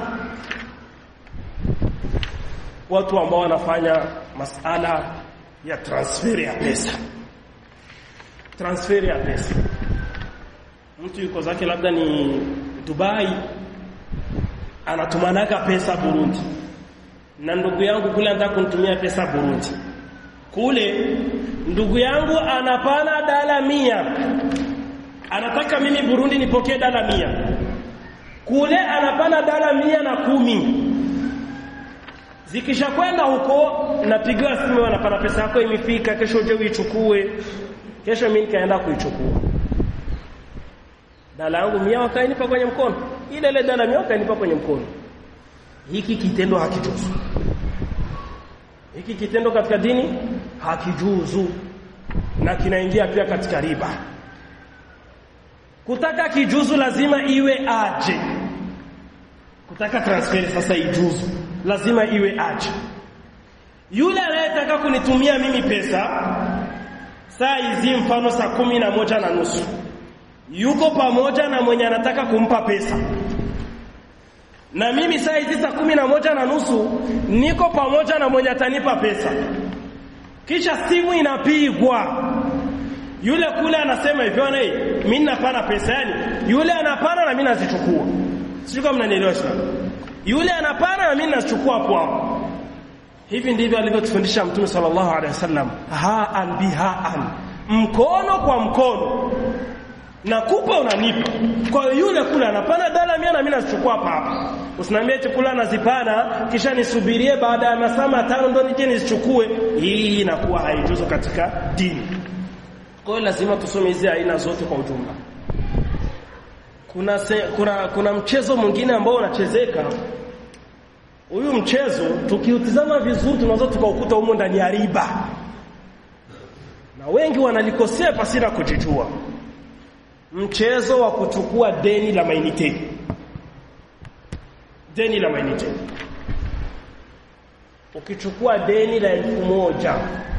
watu ambao wanafanya masala ya transfer ya pesa transfer ya pesa mtu yuko zake labda ni Dubai anatumanaga pesa Burundi na ndugu yangu kule anataka kunitumia pesa Burundi kule ndugu yangu anapana dala mia anataka mimi Burundi nipokee dala mia kule anapana dala mia na kumi zikishakwenda huko napigiwa simu wanapana pesa yako imefika kesho uje uichukue kesho mimi nikaenda kuichukua dala yangu mia wakainipa kwenye mkono ile ile dala mia wakainipa kwenye mkono hiki kitendo hakijuzu hiki kitendo katika dini hakijuzu na kinaingia pia katika riba kutaka kijuzu lazima iwe aje kutaka transfer sasa ijuzu lazima iwe aje yule anayetaka kunitumia mimi pesa saa hizi mfano saa kumi na moja na nusu yuko pamoja na mwenye anataka kumpa pesa na mimi saa hizi saa kumi na moja na nusu niko pamoja na mwenye atanipa pesa kisha simu inapigwa yule kule anasema hivyo na mimi napana pesa yani yule anapana na mimi nazichukua sio kama mnanielewa sana yule anapana na mimi nazichukua hapo hapo hivi ndivyo alivyotufundisha mtume sallallahu alaihi wasallam haan bihaan mkono kwa mkono nakupa unanipa kwa yule kule anapana dala mia na mimi nazichukua hapa hapa usiniambie eti kula nazipana kisha nisubirie baada ya masaa matano ndo nije nizichukue hii inakuwa haijuzu katika dini kwa hiyo lazima tusome hizi aina zote kwa ujumla kuna, se, kuna kuna mchezo mwingine ambao unachezeka huyu mchezo tukiutizama vizuri tunaweza tukaukuta humo ndani ya riba na wengi wanalikosea pasina kujijua mchezo wa kuchukua deni la mainite deni la mainite ukichukua deni la elfu moja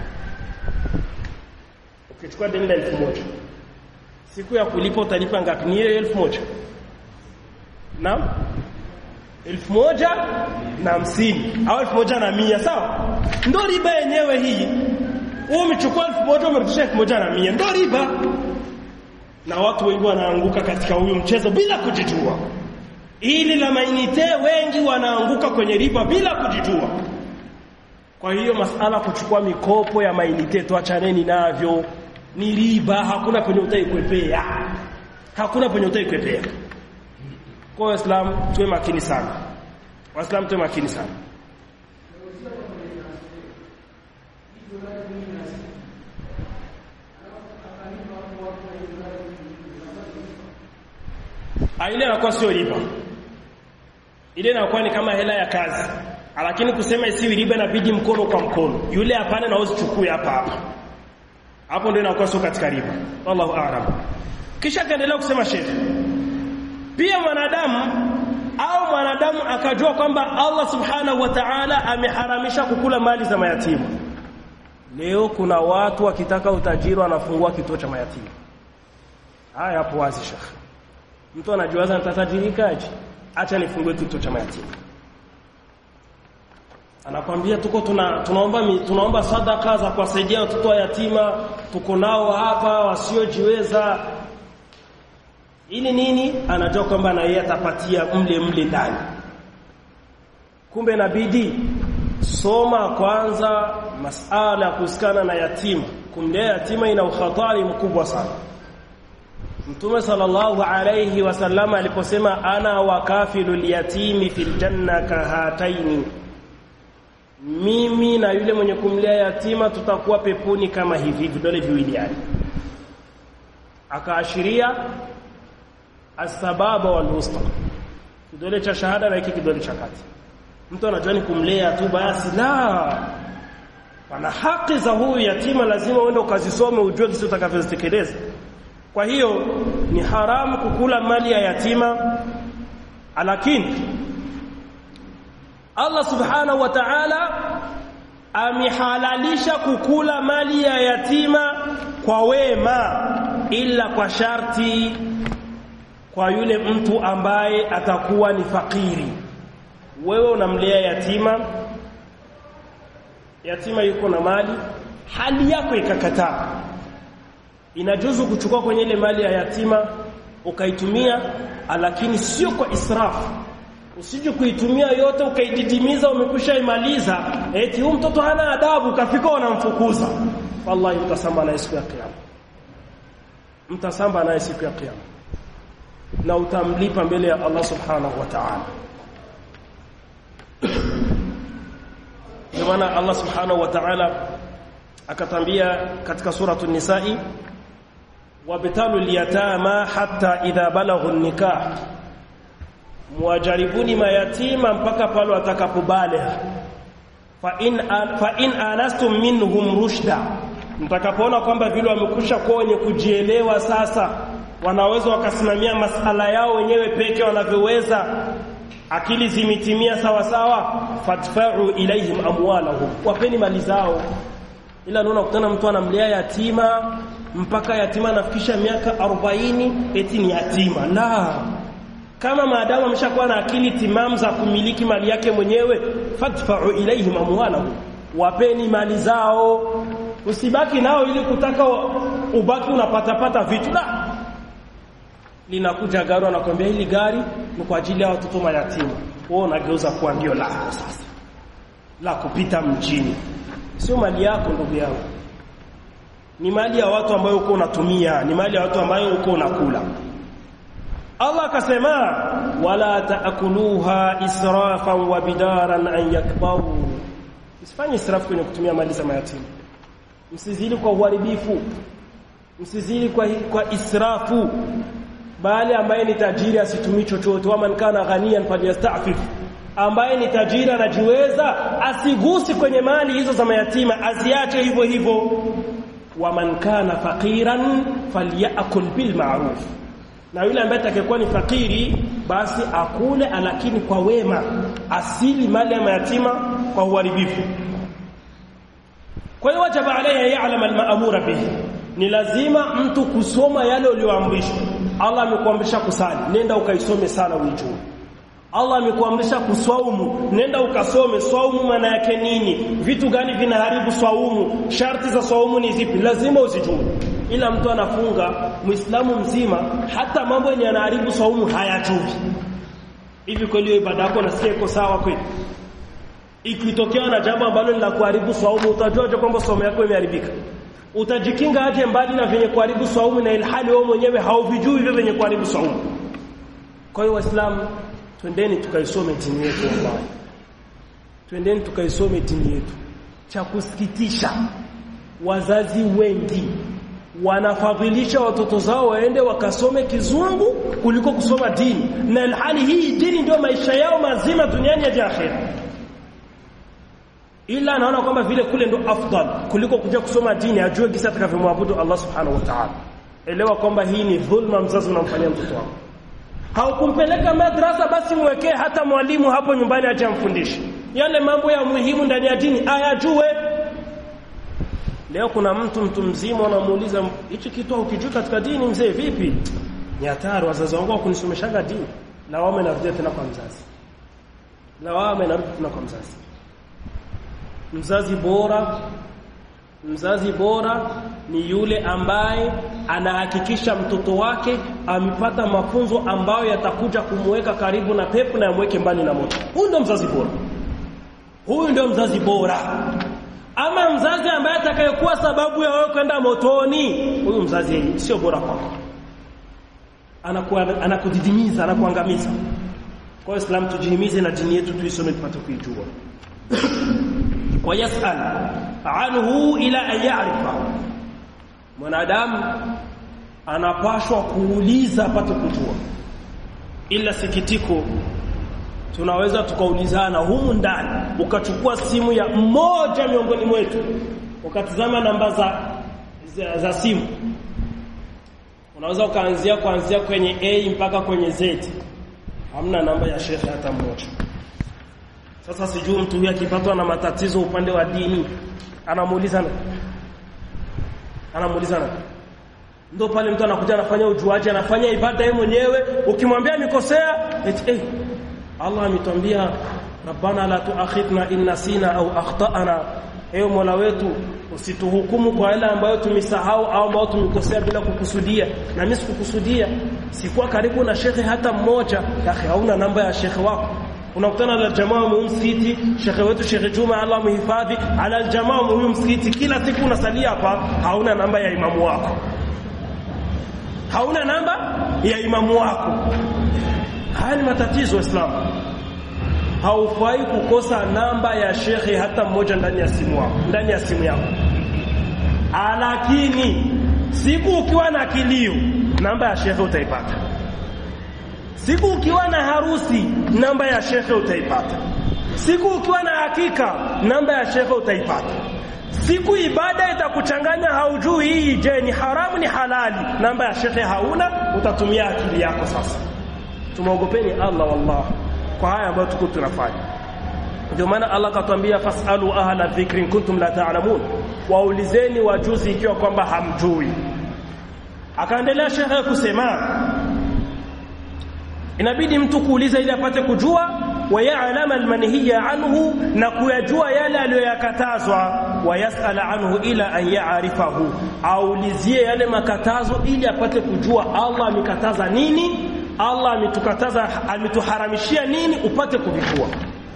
ukichukua deni la elfu moja siku ya kulipa utalipa ngapi ni hiyo elfu moja naam elfu moja na hamsini au elfu moja na mia sawa ndo riba yenyewe hii umechukua elfu moja umerudisha elfu moja na mia ndo riba na watu wengi wanaanguka katika huyu mchezo bila kujijua ili la mainite wengi wanaanguka kwenye riba bila kujijua kwa hiyo masala kuchukua mikopo ya mainite tuachaneni navyo ni riba hakuna penye utaikwepea hakuna penye utaikwepea kwa waislamu tuwe makini sana waislamu tuwe makini sana ile inakuwa sio riba ile inakuwa ni kama hela ya kazi lakini kusema isiwi riba inabidi mkono kwa mkono yule hapana na usichukue hapa hapa hapo ndio inakuwa sio katika riba wallahu a'lam kisha kaendelea kusema shehe pia mwanadamu au mwanadamu akajua kwamba Allah subhanahu wa ta'ala ameharamisha kukula mali za mayatima leo kuna watu wakitaka utajiri wanafungua kituo cha mayatima haya hapo wazi shekhi mtu anajiwaza nitatajirikaje acha nifungue kituo cha mayatima anakwambia tuko tuna, tunaomba tunaomba sadaka za kuwasaidia watoto wa yatima tuko nao hapa wasiojiweza ili nini anajua kwamba na yeye atapatia mle mle ndani kumbe inabidi soma kwanza masala ya kuhusikana na yatima kumlea yatima ina ukhatari mkubwa sana Mtume sallallahu alayhi wasallam aliposema ana wakafilul yatimi fil janna kahataini mimi na yule mwenye kumlea yatima tutakuwa peponi kama hivi vidole viwili yani akaashiria asbaba wal wusta kidole cha shahada na hiki kidole cha kati mtu anajua ni kumlea tu basi la pana haki za huyu yatima lazima uende ukazisome ujue kisi utakavyozitekeleza kwa hiyo ni haramu kukula mali ya yatima lakini Allah subhanahu wa ta'ala amehalalisha kukula mali ya yatima kwa wema ila kwa sharti kwa yule mtu ambaye atakuwa ni fakiri wewe unamlea yatima yatima yuko na mali hali yako ikakataa inajuzu kuchukua kwenye ile mali ya yatima ukaitumia lakini sio kwa israfu usije kuitumia yote ukaididimiza umekusha imaliza eti huyu mtoto hana adabu kafika wanamfukuza wallahi mtasamba naye siku ya kiyama mtasamba naye siku ya kiyama na utamlipa mbele ya Allah subhanahu wa ta'ala ndio maana Allah subhanahu wa ta'ala akatambia katika suratul nisa'i wabtalu liyatama hatta idha balaghu nikah muwajaribuni mayatima mpaka pale watakapobaligha fa in fa in anastum minhum rushda mtakapoona kwamba vile wamekusha kuwa wenye kujielewa sasa wanaweza wakasimamia masala yao wenyewe peke wanavyoweza akili zimetimia sawa sawa fatfa'u ilaihim amwalahum wapeni mali zao ila naona kutana mtu anamlea yatima mpaka yatima anafikisha miaka 40 eti ni yatima la kama maadamu ameshakuwa na akili timamu za kumiliki mali yake mwenyewe fatfa'u ilaihim amwalahum wapeni mali zao usibaki nao ili kutaka ubaki unapatapata vitu la linakuja gari anakuambia hili gari ni kwa ajili ya watoto mayatima wewe unageuza kuwa ndio lako sasa la kupita mjini sio mali yako ndugu yangu ni mali ya watu ambayo uko unatumia ni mali ya watu ambayo uko unakula Allah akasema wala taakuluha israfan wa bidaran an yakbaru Usifanye israfu kwenye kutumia mali za mayatima msizili kwa uharibifu msizili kwa, kwa israfu bali ambaye ni tajiri asitumii chochote wa man kana ghaniyan falyastafif ambaye ni tajiri anajiweza asigusi kwenye mali hizo za mayatima aziache hivyo hivyo wa man kana faqiran falyakul bil ma'ruf na yule ambaye atakayekuwa ni fakiri basi akule lakini kwa wema asili mali ya mayatima kwa uharibifu kwa hiyo wajaba alayhi ya'lam al-ma'mura bihi ni lazima mtu kusoma yale uliyoamrishwa Allah amekuamrisha kusali nenda ukaisome sana uijue Allah amekuamrisha kuswaumu nenda ukasome swaumu maana yake nini vitu gani vinaharibu swaumu sharti za swaumu ni zipi lazima uzijue ila mtu anafunga muislamu mzima hata mambo yenye yanaharibu swaumu hayajui hivi kweli hiyo ibada yako nasikia iko sawa kweli ikitokea na jambo ambalo ni la kuharibu swaumu utajuaje kwamba swaumu yako imeharibika utajikinga aje mbali na venye kuharibu swaumu na ilhali wewe mwenyewe hauvijui hivyo venye kuharibu swaumu kwa hiyo waislamu twendeni tukaisome dini yetu wallahi twendeni tukaisome dini yetu cha kusikitisha wazazi wengi wanafadhilisha watoto zao waende wakasome kizungu kuliko kusoma dini na ilhali hii dini ndio maisha yao mazima duniani ya akhera ila anaona kwamba vile kule ndo afdal kuliko kuja kusoma dini ajue kisa atakavyomwabudu Allah subhanahu wa ta'ala elewa kwamba hii ni dhulma mzazi unamfanyia mtoto wako haukumpeleka madrasa basi mwekee hata mwalimu hapo nyumbani aje amfundishe yale mambo ya muhimu ndani ya dini ayajue leo kuna mtu mtu mzima anamuuliza hichi kitu ukijua katika dini mzee vipi ni hatari wazazi wangu wakunisomeshaga dini lawama inarudia tena kwa mzazi lawama inarudi tena kwa mzazi mzazi bora mzazi bora ni yule ambaye anahakikisha mtoto wake amepata mafunzo ambayo yatakuja kumweka karibu na pepo na yamweke mbali na moto huyu ndio mzazi bora huyu ndio mzazi bora ama mzazi ambaye atakayekuwa sababu ya wewe kwenda motoni huyu mzazi sio bora kwako anakuwa anakudidimiza anakuangamiza kwa hiyo Islam tujihimize na dini yetu tuisome tupate kuijua ويسأل عنه إلى أن يعرف mwanadamu anapashwa kuuliza apate kujua ila sikitiko tunaweza tukaulizana humu ndani ukachukua simu ya mmoja miongoni mwetu ukatizama namba za, za, za simu unaweza ukaanzia kuanzia kwenye A mpaka kwenye Z hamna namba ya shekhe hata mmoja sasa sijui mtu huyu akipatwa na matatizo upande wa dini anamuuliza na anamuuliza na ndio pale mtu anakuja anafanya ujuaji anafanya ibada yeye mwenyewe ukimwambia nikosea eti eh Allah ametwambia rabbana la tuakhidna in nasina au akhtana ewe Mola wetu usituhukumu kwa yale ambayo tumesahau au ambayo tumekosea bila kukusudia na mimi sikukusudia sikuwa karibu na shekhe hata mmoja akhi hauna namba ya shekhe wako unakutana na jamaa mu msikiti shekhe wetu shekhe Juma Allah muhifadhi ala aljamaa mu msikiti kila siku unasalia hapa hauna namba ya imamu wako hauna namba ya imamu wako haya ni matatizo Islam haufai kukosa namba ya shekhe hata mmoja ndani ya simu yako ndani ya simu yako lakini siku ukiwa na kilio namba ya shekhe utaipata siku ukiwa na harusi namba ya shekhe utaipata siku ukiwa na hakika namba ya shekhe utaipata siku ibada itakuchanganya haujui hii je ni haramu ni halali namba ya shekhe hauna utatumia akili yako sasa tumeogopeni Allah wallah kwa haya ambayo tuko tunafanya ndio maana Allah katuambia fasalu ahla dhikri kuntum la ta'lamun waulizeni wajuzi ikiwa kwamba hamjui akaendelea shekhe kusema inabidi mtu kuuliza ili apate kujua wayalama almanhiya anhu na kuyajua yale aliyoyakatazwa wayasala anhu ila an yaarifahu aulizie yale makatazo ili apate kujua Allah amekataza nini Allah ametukataza ametuharamishia nini upate kuvijua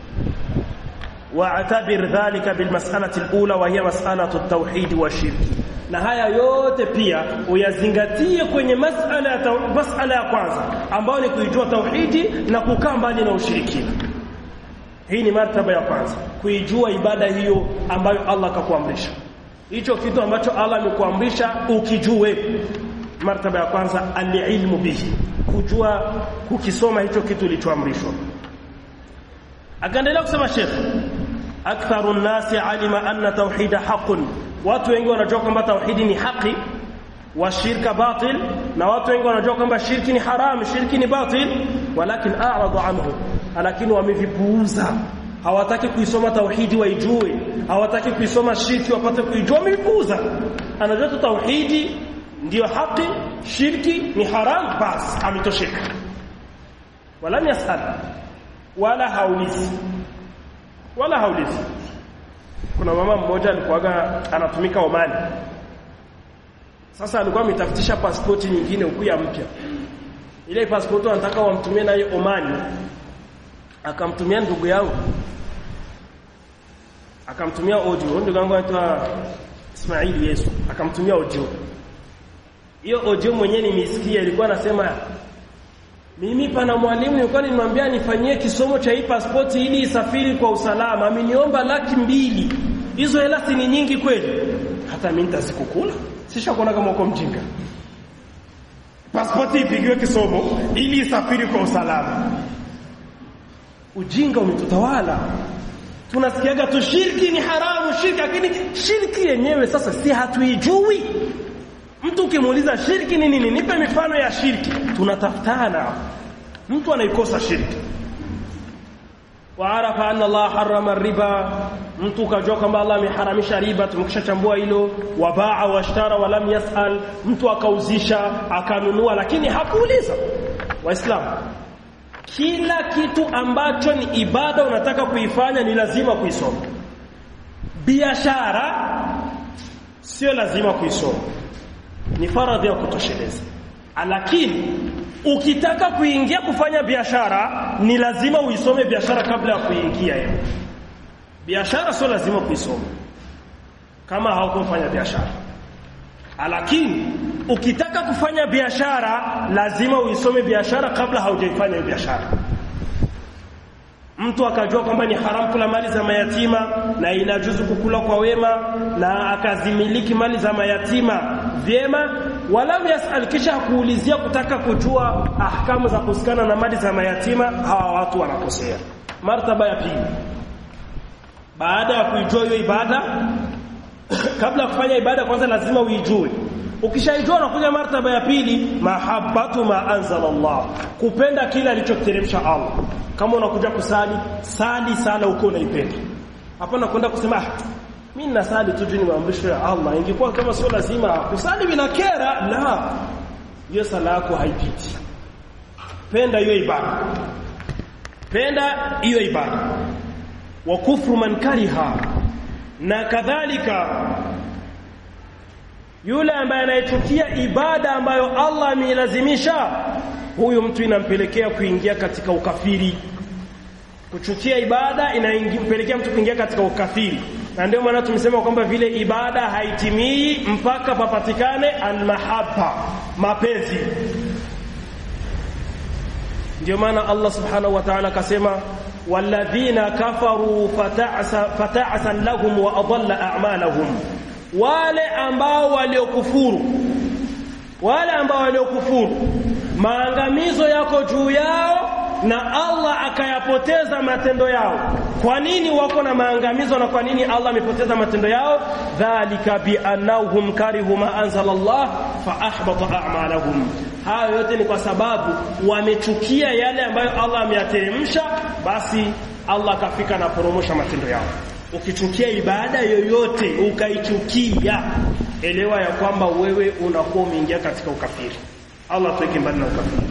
واعتبر ذلك بالمسألة الأولى وهي مسألة التوحيد والشرك na haya yote pia uyazingatie kwenye masala ya masala ya kwanza ambayo ni kuijua tauhidi na kukaa mbali na ushirikina hii ni martaba ya kwanza kuijua ibada hiyo ambayo Allah akakuamrisha hicho kitu ambacho Allah amekuamrisha ukijue martaba ya kwanza alilmu bihi kujua kukisoma hicho kitu kilichoamrishwa akaendelea kusema Sheikh aktharu nasi alima anna tauhida haqqun watu wengi wanajua kwamba tauhidi ni haki wa shirka batil na watu wengi wanajua kwamba shirki ni haram shirki ni batil walakin a'radu anhu lakini wamevipuuza hawataki kuisoma tauhidi waijue hawataki kuisoma shirki wapate kuijua wamevipuuza anajua tu tauhidi ndiyo haki shirki ni haram bas ametosheka wala yasal wala haulizi wala haulizi kuna mama mmoja alikuwaga anatumika Omani sasa alikuwa ametafutisha pasipoti nyingine huku ya mpya ile pasipoti anataka wamtumie naye Omani akamtumia ndugu yangu akamtumia audio ndugu yangu anaitwa Ismail Yesu akamtumia audio hiyo audio mwenyewe nimesikia ilikuwa anasema mimi pana mwalimu nilikuwa nimwambia nifanyie kisomo cha hii passport ili isafiri kwa usalama ameniomba laki mbili hizo hela si ni nyingi kweli hata mimi nitazikukula sisha kuona kama uko mjinga passport ipigiwe kisomo ili isafiri kwa usalama ujinga umetutawala tunasikiaga tu shirki ni haramu shirki lakini shirki yenyewe sasa si hatuijui mtu ukimuuliza shirki ni nini nipe mifano ya shirki tunatafutana mtu anaikosa shirki waarafa anna Allah harrama riba mtu kajua kwamba Allah ameharamisha riba tumekishachambua hilo wabaa washtara walam yasal mtu akauzisha akanunua lakini hakuuliza waislamu kila kitu ambacho ni ibada unataka kuifanya ni lazima kuisoma biashara sio lazima kuisoma ni faradhi ya kutosheleza lakini ukitaka kuingia kufanya biashara ni lazima uisome biashara kabla ya kuingia hiyo biashara sio lazima kuisoma kama haukufanya biashara lakini ukitaka kufanya biashara lazima uisome biashara kabla haujaifanya hiyo biashara mtu akajua kwamba ni haramu kula mali za mayatima na inajuzu kukula kwa wema na akazimiliki mali za mayatima vyema walam yasal kisha kuulizia kutaka kujua ahkamu za kusikana na mali za mayatima hawa watu wanakosea martaba ya pili baada ya kuijua hiyo ibada kabla ya kufanya ibada kwanza lazima uijue ukishaijua unakuja martaba ya pili mahabbatu ma anzala Allah kupenda kile alichoteremsha Allah kama unakuja kusali sali sala uko unaipenda hapana kwenda kusema ah mimi nasali tu ni maamrisho ya Allah ingekuwa kama sio lazima kusali bila kera la hiyo sala yako haipiti penda hiyo ibada penda hiyo ibada wa kufru man kariha na kadhalika yule ambaye anayechukia ibada ambayo Allah ameilazimisha huyu mtu inampelekea kuingia katika ukafiri kuchukia ibada inampelekea mtu kuingia katika ukafiri na ndio maana tumesema kwamba vile ibada haitimii mpaka papatikane almahabba mapenzi ndio maana Allah subhanahu wa ta'ala akasema walladhina kafaru fata'sa fata'san lahum wa adalla a'malahum wale ambao waliokufuru wale ambao waliokufuru maangamizo yako juu yao na Allah akayapoteza matendo yao kwa nini wako na maangamizo na kwa nini Allah amepoteza matendo yao dhalika bi annahum karihu ma anzala Allah fa ahbata a'malahum hayo yote ni kwa sababu wamechukia yale ambayo Allah ameyateremsha basi Allah akafika na poromosha matendo yao ukichukia ibada yoyote ukaichukia elewa ya kwamba wewe unakuwa umeingia katika ukafiri Allah tuweke mbali na ukafiri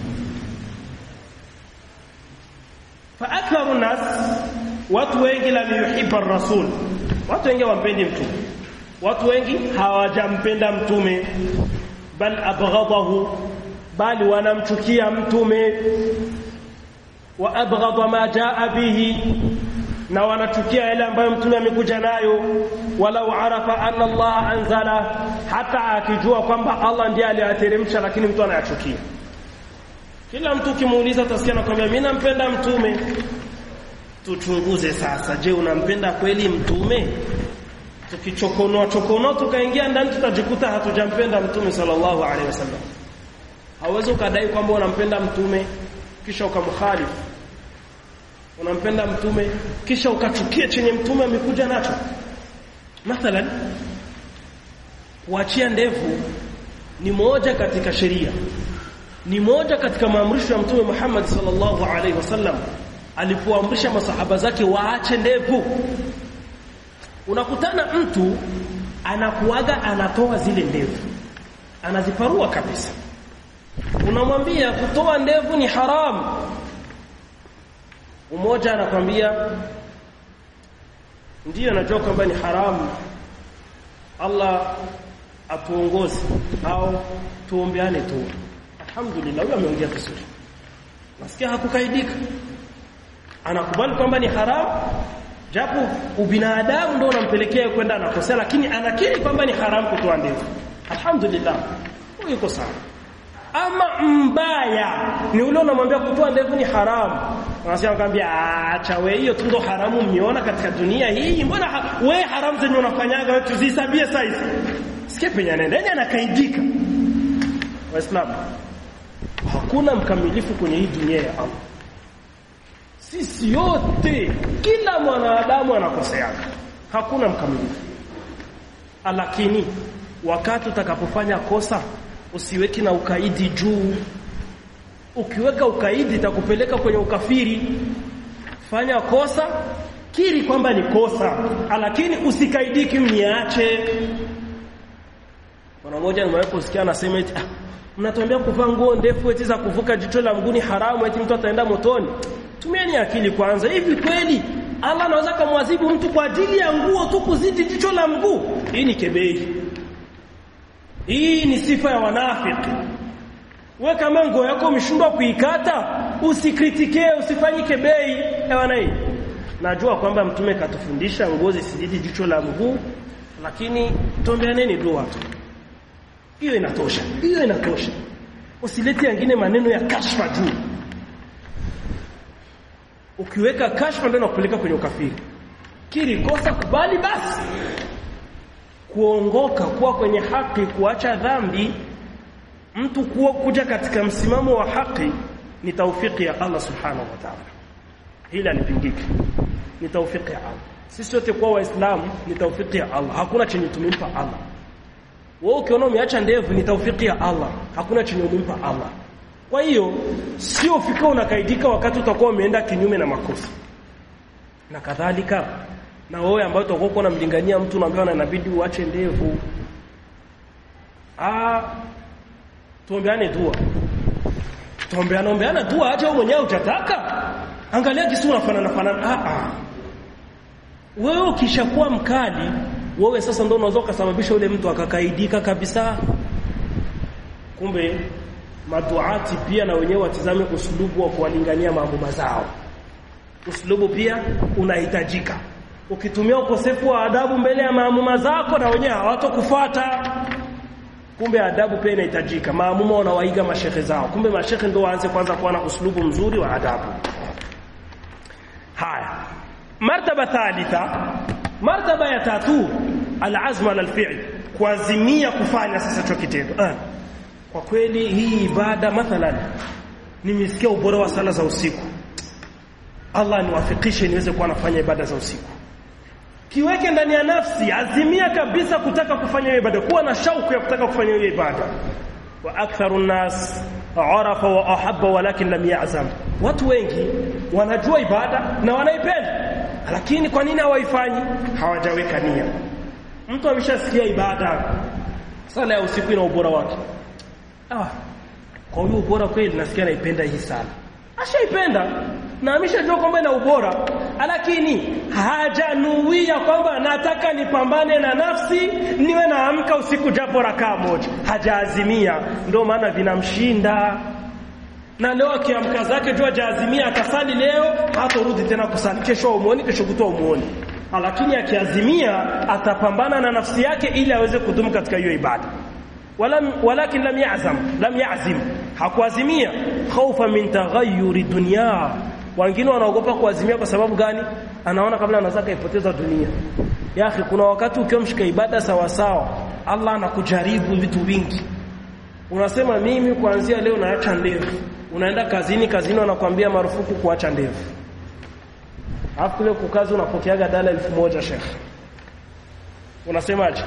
fa aktharu nas watu wengi la yuhibba rasul watu wengi wampendi mtume watu wengi hawajampenda mtume bal abghadahu bali wanamchukia mtume wa abghadha ma jaa bihi na wanachukia yale ambayo mtume amekuja nayo walau arafa anna Allah anzala hata akijua kwamba Allah ndiye aliyateremsha lakini mtu anayachukia kila mtu ukimuuliza utasikia nakwambia mimi nampenda mtume tuchunguze sasa je unampenda kweli mtume tukichokonoa chokonoa tukaingia ndani tutajikuta hatujampenda mtume sallallahu alaihi wasallam hauwezi ukadai kwamba unampenda mtume kisha ukamkhalifu unampenda mtume kisha ukachukia chenye mtume amekuja nacho mathalan kuachia ndevu ni moja katika sheria ni moja katika maamrisho ya mtume Muhammad sallallahu alaihi wasallam alipoamrisha masahaba zake waache ndevu unakutana mtu anakuaga anatoa zile ndevu anaziparua kabisa unamwambia kutoa ndevu ni haramu mmoja anakwambia ndiyo najua kwamba ni haramu Allah atuongoze au tuombeane tu alhamdulillah huyo ameongea vizuri nasikia hakukaidika anakubali kwamba ni haramu japo ubinadamu ndio unampelekea kwenda anakosea lakini anakiri kwamba ni haramu kutoa ndevu alhamdulillah huyo yuko sawa ama mbaya ni ule unamwambia kutoa ndevu ni haramu anasema akamwambia acha wewe hiyo tu ndo haramu mmeona katika dunia hii mbona ha wewe haramu zenye unafanyaga wewe tuzisabie saizi sikia penye anaenda yeye anakaidika waislamu hakuna mkamilifu kwenye hii dunia ya Allah sisi yote kila mwanadamu anakoseaga hakuna mkamilifu lakini wakati utakapofanya kosa usiweki na ukaidi juu ukiweka ukaidi itakupeleka kwenye ukafiri fanya kosa kiri kwamba ni kosa lakini usikaidiki mniache Bwana mmoja nimewahi kusikia anasema eti ah, mnatuambia kuvaa nguo ndefu eti za kuvuka jicho la mguni haramu eti mtu ataenda motoni. Tumieni akili kwanza. Hivi kweli Allah anaweza kumwadhibu mtu kwa ajili ya nguo tu kuzidi jicho la mguu? Hii ni kebei. Hii ni sifa ya wanafiki. We kama nguo yako umeshindwa kuikata, usikritike, usifanye kebei. Ewana hii. Najua kwamba mtume katufundisha nguo zisizidi jicho la mguu, lakini tuombeaneni dua tu hiyo inatosha hiyo inatosha usilete yangine maneno ya kashfa juu ukiweka kashfa ndio inakupeleka kwenye ukafiri kiri kosa kubali basi kuongoka kuwa kwenye haki kuacha dhambi mtu kuwa kuja katika msimamo wa haki ni taufiki ya Allah subhanahu wa ta'ala hili alipingiki ni taufiki ya Allah sisi wote kuwa waislamu ni taufiki ya Allah hakuna chenye tumempa Allah wewe ukiona umeacha ndevu ni taufiki ya Allah hakuna chenye umempa Allah kwa hiyo sio fika unakaidika wakati utakuwa umeenda kinyume na makosa na kadhalika na wewe ambaye utakuwa uko unamlingania mtu unaambiwa inabidi uache ndevu ah tuombeane dua tuombeane ombeana dua acha wewe mwenyewe utataka angalia kisu unafanana fanana ah ah wewe ukishakuwa mkali wewe sasa ndio unaweza kusababisha yule mtu akakaidika kabisa kumbe maduati pia na wenyewe watizame uslubu wa kuwalingania mambo mazao uslubu pia unahitajika ukitumia ukosefu wa adabu mbele ya maamuma zako na wenyewe hawatokufuata kumbe adabu pia inahitajika maamuma wanawaiga mashehe zao kumbe mashehe ndio waanze kwanza kuwa na uslubu mzuri wa adabu haya martaba thalitha martaba ya tatu alazma ala alfi'l kuazimia kufanya sasa hicho kitendo ah. kwa kweli hii ibada mathalan nimesikia ubora wa sala za usiku Allah niwafikishe niweze kuwa nafanya ibada za usiku kiweke ndani ya nafsi azimia kabisa kutaka kufanya hiyo ibada kuwa na shauku ya kutaka kufanya hiyo ibada wa aktharu nas arafa wa ahabba walakin lam ya'zam watu wengi wanajua ibada na wanaipenda lakini kwa nini hawaifanyi hawajaweka nia mtu ameshasikia ibada sala ya usiku ina ubora wake ah kwa hiyo ubora kweli nasikia naipenda hii sala ashaipenda na ameshajua kwamba ina ubora lakini hajanuia kwamba nataka nipambane na nafsi niwe naamka usiku japo rakaa moja hajaazimia ndio maana vinamshinda na leo akiamka zake jua jaazimia akasali leo hatorudi tena kusali kesho umuoni kesho kutwa umuoni lakini akiazimia atapambana na nafsi yake ili aweze kudumu katika hiyo ibada walam walakin lam ya'zam lam ya'zim hakuazimia khaufa min taghayyuri dunya wengine wanaogopa kuazimia kwa sababu gani anaona kabla anaweza kaipoteza dunia ya akhi kuna wakati ukiwa mshika ibada sawa sawa Allah anakujaribu vitu vingi unasema mimi kuanzia leo naacha ndevu unaenda kazini kazini wanakuambia marufuku kuacha ndevu alafu kule kukazi unapokeaga dala elfu moja shekhe unasemaje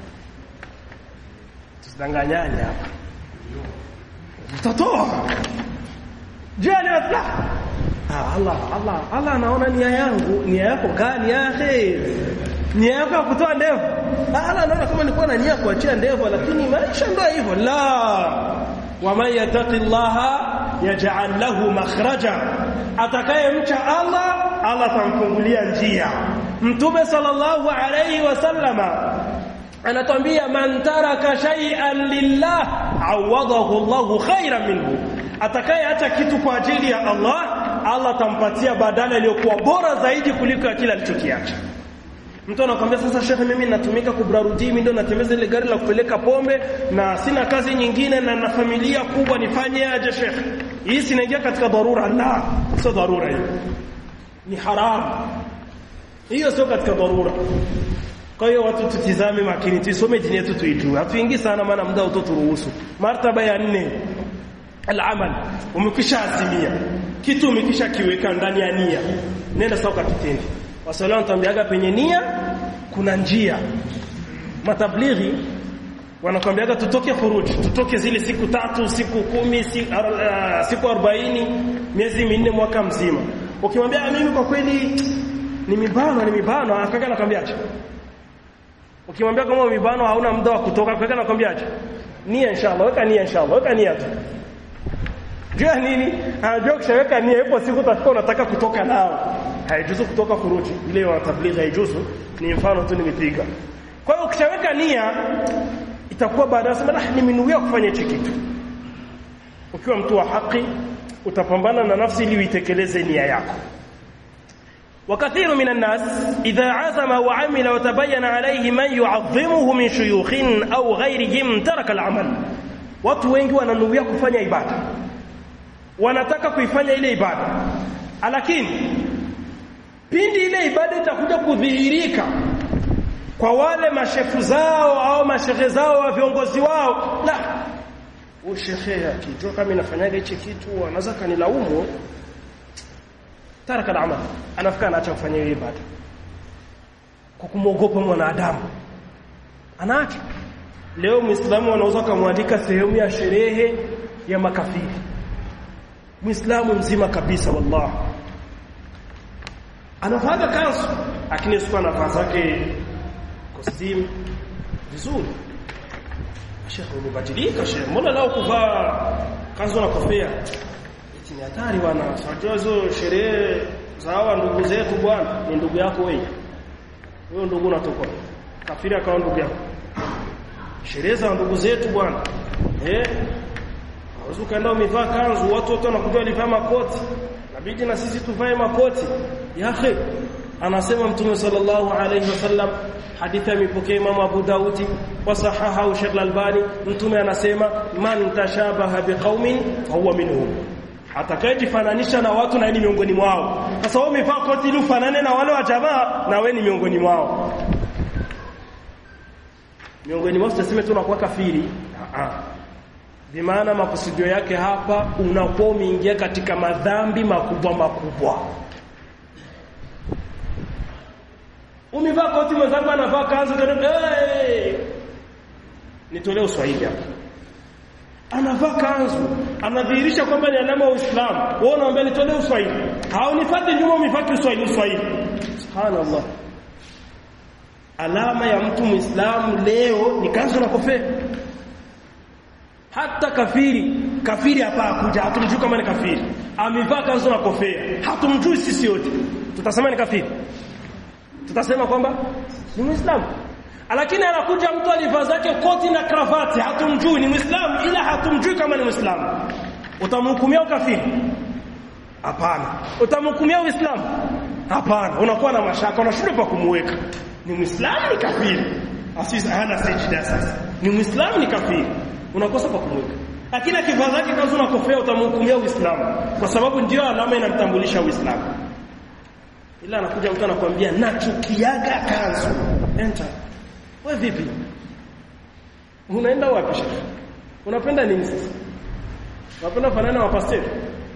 tusidanganyane hapa utatoa je ni maslaha ah, Allah Allah Allah anaona nia yangu nia yako gani ya khair nia yako ya kutoa ndevu Allah anaona kama nilikuwa na nia kuachia ndevu lakini maisha ndio hivyo la waman yattaqillaha yaj'al lahu makhraja atakayemcha Allah Allah atamfungulia njia mtume sallallahu alayhi wasallama anatwambia man taraka shay'an lillah awadahu Allahu khairan minhu atakayeacha kitu kwa ajili ya Allah Allah atampatia badala iliyokuwa bora zaidi kuliko ya kile alichokiacha Mtu anakuambia sasa shekhe mimi natumika kubrarudi mimi ndio natembeza ile gari la kupeleka pombe na sina kazi nyingine na na familia kubwa nifanye aje shekhe hii sinaingia katika dharura la sio dharura hiyo ni haramu hiyo sio katika dharura kwa hiyo watu tutizame makini tusome dini yetu tuijue hatuingi sana maana muda utoturuhusu martaba ya nne al-amal umekisha azimia kitu umekisha kiweka ndani ya nia nenda sawa kitendo wasalamu watambiaga penye nia kuna njia matablighi wanakwambiaga tutoke furuji tutoke zile siku tatu siku kumi siku, uh, siku 40 miezi minne mwaka mzima ukimwambia mimi kwa kweli ni mibano ni mibano akaka anakwambiaje ukimwambia kama mibano hauna muda wa kutoka akaka anakwambiaje nia inshallah weka nia inshallah weka nia tu jua nini anajua kushaweka nia ipo siku utafika unataka kutoka nao haijuzu kutoka furuji ile wa tablighi haijuzu ni mfano tu nimepiga kwa hiyo ukishaweka nia itakuwa baadaye sema ah nimenuia kufanya hichi kitu ukiwa mtu wa haki utapambana na nafsi ili uitekeleze nia yako وكثير من الناس إذا عزم وعمل وتبين عليه من يعظمه من شيوخ أو غيرهم ترك العمل watu wengi wananuia kufanya ibada wanataka kuifanya ile ibada lakini pindi ile ibada itakuja kudhihirika kwa wale mashefu zao au mashehe zao wa viongozi wao la ushehe akijua kama inafanyaga hichi kitu anaweza kanilaumu taraka al-amal anafika anaacha kufanya hiyo ibada kwa kumwogopa mwanadamu anaacha leo muislamu anaweza kumwandika sehemu ya sherehe ya makafiri muislamu mzima kabisa wallahi anavaga kanzu lakini sio anavaa zake costume vizuri shekhe umebadilika shekhe mbona leo kuvaa kanzu na kofia eti ni hatari bwana unajua hizo sherehe za hawa ndugu zetu bwana ni ndugu yako wewe wewe ndugu unatoka kafiri akawa ndugu yako sherehe za ndugu zetu bwana eh Unaweza ukaenda umevaa kanzu watu wote wanakuja walivaa makoti inabidi na sisi tuvae makoti ya akhi anasema mtume sallallahu alayhi wasallam hadithi imepokea Imam Abu Daudi wa sahaha Sheikh Al-Albani mtume anasema man tashabaha biqaumin fahuwa minhum atakayejifananisha na watu na ni miongoni mwao sasa wewe umevaa koti ili ufanane na wale wa jamaa na wewe ni miongoni mwao miongoni mwao tuseme tu unakuwa kafiri a bimaana makusudio yake hapa unakuwa umeingia katika madhambi makubwa makubwa umevaa koti mwenzangu anavaa kanzu hey! nitolee uswahili hapa anavaa kanzu anadhihirisha kwamba ni alama ya Uislamu wewe unaambia nitolee uswahili haunifuati nyuma umifaki uswahili uswahili subhanallah alama ya mtu muislamu leo ni kanzu na kofia hata kafiri kafiri hapa akuja hatumjui kama ni kafiri amevaa kanzu na kofia hatumjui sisi wote tutasema ni kafiri tutasema kwamba ni muislamu lakini anakuja mtu alivaa zake koti na kravati hatumjui ni muislamu ila hatumjui kama ni muislamu utamhukumia ukafiri hapana utamhukumia uislamu hapana unakuwa na mashaka unashindwa pa kumuweka ni muislamu ni kafiri asisi hana sijida sasa ni muislamu ni kafiri unakosa pa kumweka lakini akivaa zake kanzu na kofia utamhukumia uislamu kwa sababu ndio alama inamtambulisha uislamu ila anakuja mtu anakuambia nachukiaga kanzu enter wewe vipi unaenda wapi shekhi unapenda nini sasa unapenda fanana wa pastor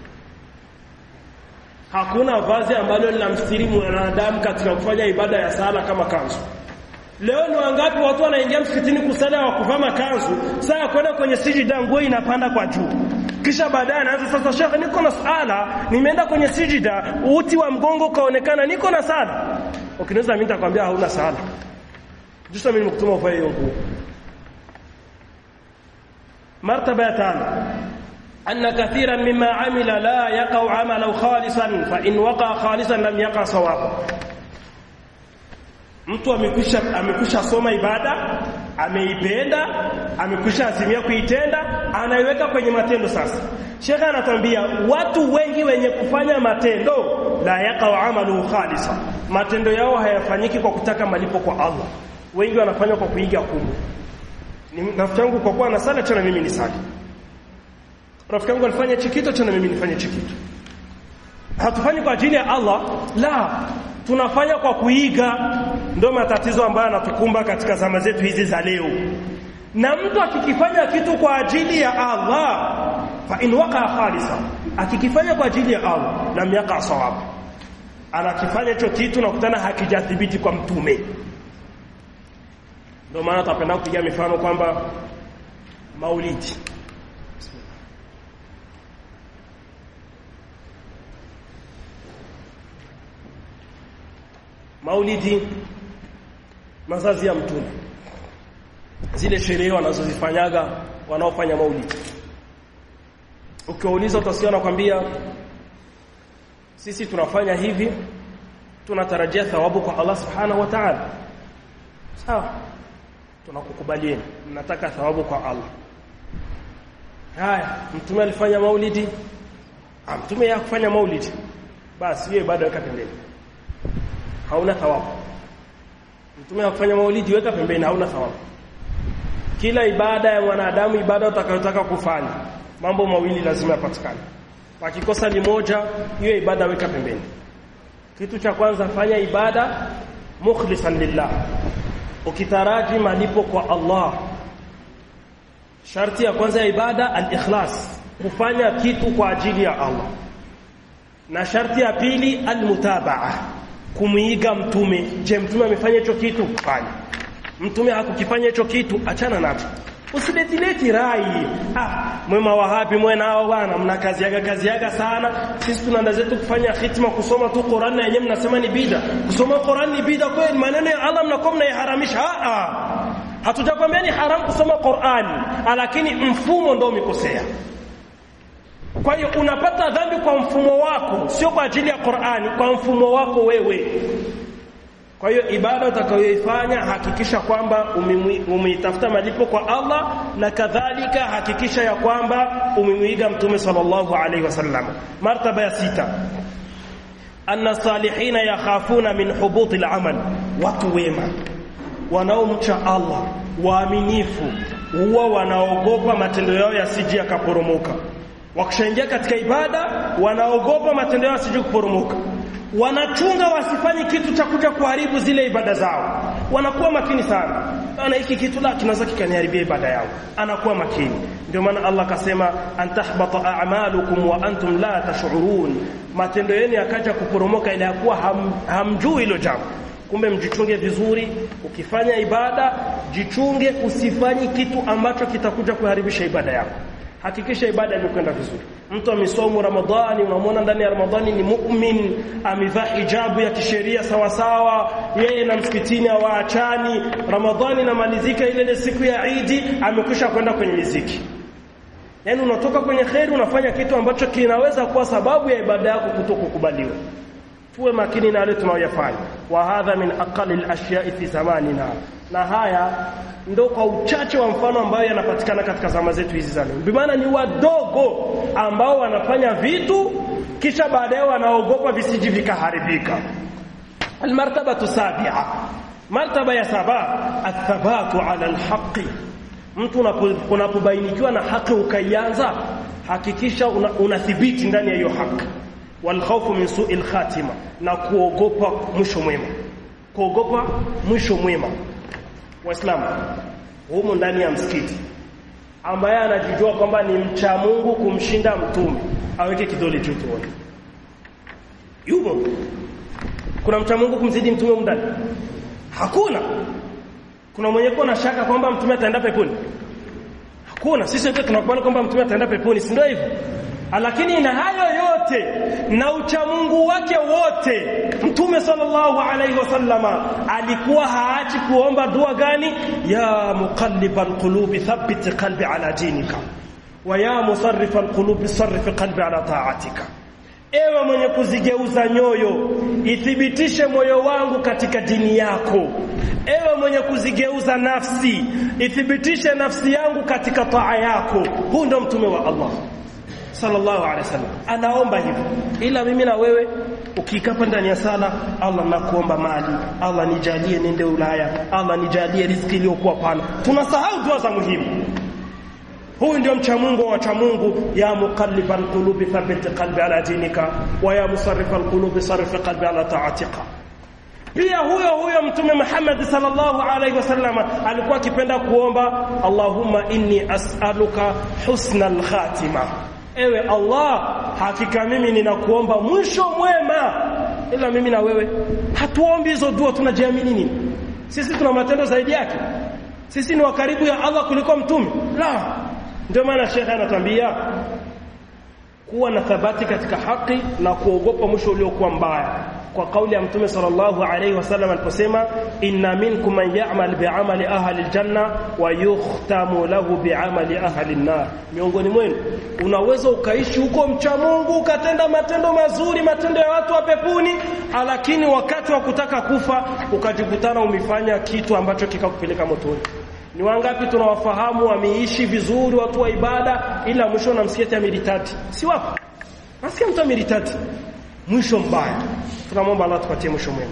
hakuna vazi ambalo linamstiri mwanadamu katika kufanya ibada ya sala kama kanzu Leo ni wangapi watu wanaingia msikitini kusala wa kuvaa makanzu, saa kwenda kwenye sijida nguo inapanda kwa juu. Kisha baadaye anaanza sasa, shekhe, niko na sala, nimeenda kwenye sijida, uti wa mgongo kaonekana, niko na sala. Ukiniuliza mimi nitakwambia hauna sala. Jusa mimi nimekutuma uvae hiyo nguo. Martaba ya tano أن كثيرا مما عمل لا يقع عمله خالصا فإن وقع خالصا لم يقع صوابا mtu amekwisha amekwisha soma ibada ameipenda amekwisha azimia kuitenda anaiweka kwenye matendo sasa shekhe anatuambia watu wengi wenye kufanya matendo la yaqau amalu khalisa matendo yao hayafanyiki kwa kutaka malipo kwa Allah wengi wanafanya kwa kuiga kumbu ni rafiki yangu kwa kuwa anasali tena mimi ni sali rafiki yangu alifanya chikito tena mimi nifanye chikito hatufanyi kwa ajili ya Allah la tunafanya kwa kuiga ndio matatizo ambayo yanatukumba katika zama zetu hizi za leo na mtu akikifanya kitu kwa ajili ya Allah fa in waqa khalisa akikifanya kwa ajili ya Allah lam yaqa sawab anakifanya hicho kitu na kutana hakijathibiti kwa mtume ndio maana tutapenda kupiga mifano kwamba maulidi maulidi mazazi ya mtume zile sherehe wanazozifanyaga wanaofanya maulidi ukiwauliza utasikia nakwambia sisi tunafanya hivi tunatarajia thawabu kwa Allah subhanahu wa ta'ala sawa tunakukubalieni mnataka thawabu kwa Allah haya mtume alifanya maulidi ah mtume ya kufanya maulidi basi hiyo ibada weka pembeni hauna thawabu mtume ya kufanya maulidi weka pembeni hauna thawabu kila ibada ya mwanadamu ibada utakayotaka kufanya mambo mawili lazima yapatikane pakikosa limoja hiyo ibada weka pembeni kitu cha kwanza fanya ibada mukhlisan lillah ukitaraji malipo kwa Allah sharti ya kwanza ya ibada al-ikhlas kufanya kitu kwa ajili ya Allah na sharti ya pili al-mutabaa kumuiga mtume je mtume amefanya hicho kitu fanya mtume hakukifanya hicho kitu achana nacho usiletileti rai ah mwema wa hapi mwe nao bwana mna kazi yaga kazi yaga sana sisi tunaenda zetu kufanya hitima kusoma tu Qur'an na yenyewe mnasema ni bida kusoma Qur'an ni bida kweli maneno ya Allah mnakuwa mnaiharamisha ah ah hatujakwambia ni haram kusoma Qur'an lakini mfumo ndio umekosea kwa hiyo unapata dhambi kwa mfumo wako sio kwa ajili ya Qur'ani kwa mfumo wako wewe kwa hiyo ibada utakayoifanya hakikisha kwamba umeitafuta malipo kwa Allah na kadhalika hakikisha ya kwamba umemwiga mtume sallallahu alaihi wasallam martaba ya sita anna salihina yakhafuna min hubuti al-amal watu wema wanaomcha Allah waaminifu huwa wanaogopa matendo yao yasije yakaporomoka wakishaingia katika ibada wanaogopa matendo yao yasije kuporomoka wanachunga wasifanye kitu cha kuja kuharibu zile ibada zao wanakuwa makini sana ana hiki kitu la kinaweza kikaniharibia ibada yao anakuwa makini ndio maana Allah akasema antahbata a'malukum wa antum la tash'urun matendo yenu yakaja kuporomoka ile yakuwa ham, hamjui hilo jambo kumbe mjichunge vizuri ukifanya ibada jichunge usifanye kitu ambacho kitakuja kuharibisha ibada yako hakikisha ibada imekwenda vizuri mtu amesomu ramadhani unamwona ndani ya ramadhani ni mu'min amevaa hijabu ya kisheria sawa sawa yeye na msikitini hawaachani ramadhani inamalizika ile ile siku ya idi amekwisha kwenda kwenye miziki yaani unatoka kwenye kheri unafanya kitu ambacho kinaweza kuwa sababu ya ibada yako kutokukubaliwa tuwe makini na yale tunayoyafanya wa hadha min aqali al-ashya'i fi zamanina na haya ndo kwa uchache wa mfano ambayo yanapatikana katika zama zetu hizi za leo bimaana ni wadogo ambao wanafanya vitu kisha baadaye wanaogopa visiji vikaharibika almartabatu sabia martaba ya saba athabatu ala alhaqi mtu unapobainikiwa na haki ukaianza hakikisha unathibiti una ndani ya hiyo haki walkhawfu min su'il khatima na kuogopa mwisho mwema kuogopa mwisho mwema waislamu humu ndani ya msikiti ambaye anajijua kwamba ni mcha Mungu kumshinda mtume aweke kidole juu tuone yupo kuna mcha Mungu kumzidi mtume ndani hakuna kuna mwenye kuwa na shaka kwamba mtume ataenda peponi hakuna sisi wote tunakubali kwamba mtume ataenda peponi si ndio hivyo lakini na hayo yote na uchamungu wake wote mtume sallallahu alaihi wasallama alikuwa haachi kuomba dua gani ya muqallibal qulubi thabbit qalbi ala dinika wa ya musarrifal qulubi sarrif qalbi ala ta'atika ewe mwenye kuzigeuza nyoyo ithibitishe moyo wangu katika dini yako ewe mwenye kuzigeuza nafsi ithibitishe nafsi yangu katika taa yako huu ndo mtume wa Allah sallallahu alaihi wasallam anaomba hivyo ila mimi na wewe ukikapa ndani ya sala Allah nakuomba mali Allah nijalie nende Ulaya Allah nijalie riziki iliyokuwa pana tunasahau dua za muhimu huyu ndio mcha Mungu wa wacha Mungu ya muqallibal qulubi thabbit qalbi ala dinika wa ya musarrifal qulubi sarrif qalbi ala ta'atika pia huyo huyo mtume Muhammad sallallahu alaihi wasallam alikuwa akipenda kuomba Allahumma inni as'aluka husnal khatima ewe Allah hakika mimi ninakuomba mwisho mwema ila mimi na wewe hatuombi hizo dua tunajiamini nini sisi tuna matendo zaidi yake sisi ni wakaribu ya Allah kuliko mtume la ndio maana shekhe anatuambia kuwa na thabati katika haki na kuogopa mwisho uliokuwa mbaya kwa kauli ya mtume sallallahu alayhi wasallam aliposema inna minkum man ya'mal bi'amali ahli aljanna wa yukhtamu lahu bi'amali ahli an-nar miongoni mwenu unaweza ukaishi huko mcha Mungu ukatenda matendo mazuri matendo ya watu wa pepuni lakini wakati wa kutaka kufa ukajikutana umefanya kitu ambacho kikakupeleka motoni ni wangapi tunawafahamu wameishi vizuri watu wa ibada ila mwisho namsikia amiritati si wapo nasikia mtu amiritati mwisho mbaya tunamwomba Allah tupatie mwisho mwema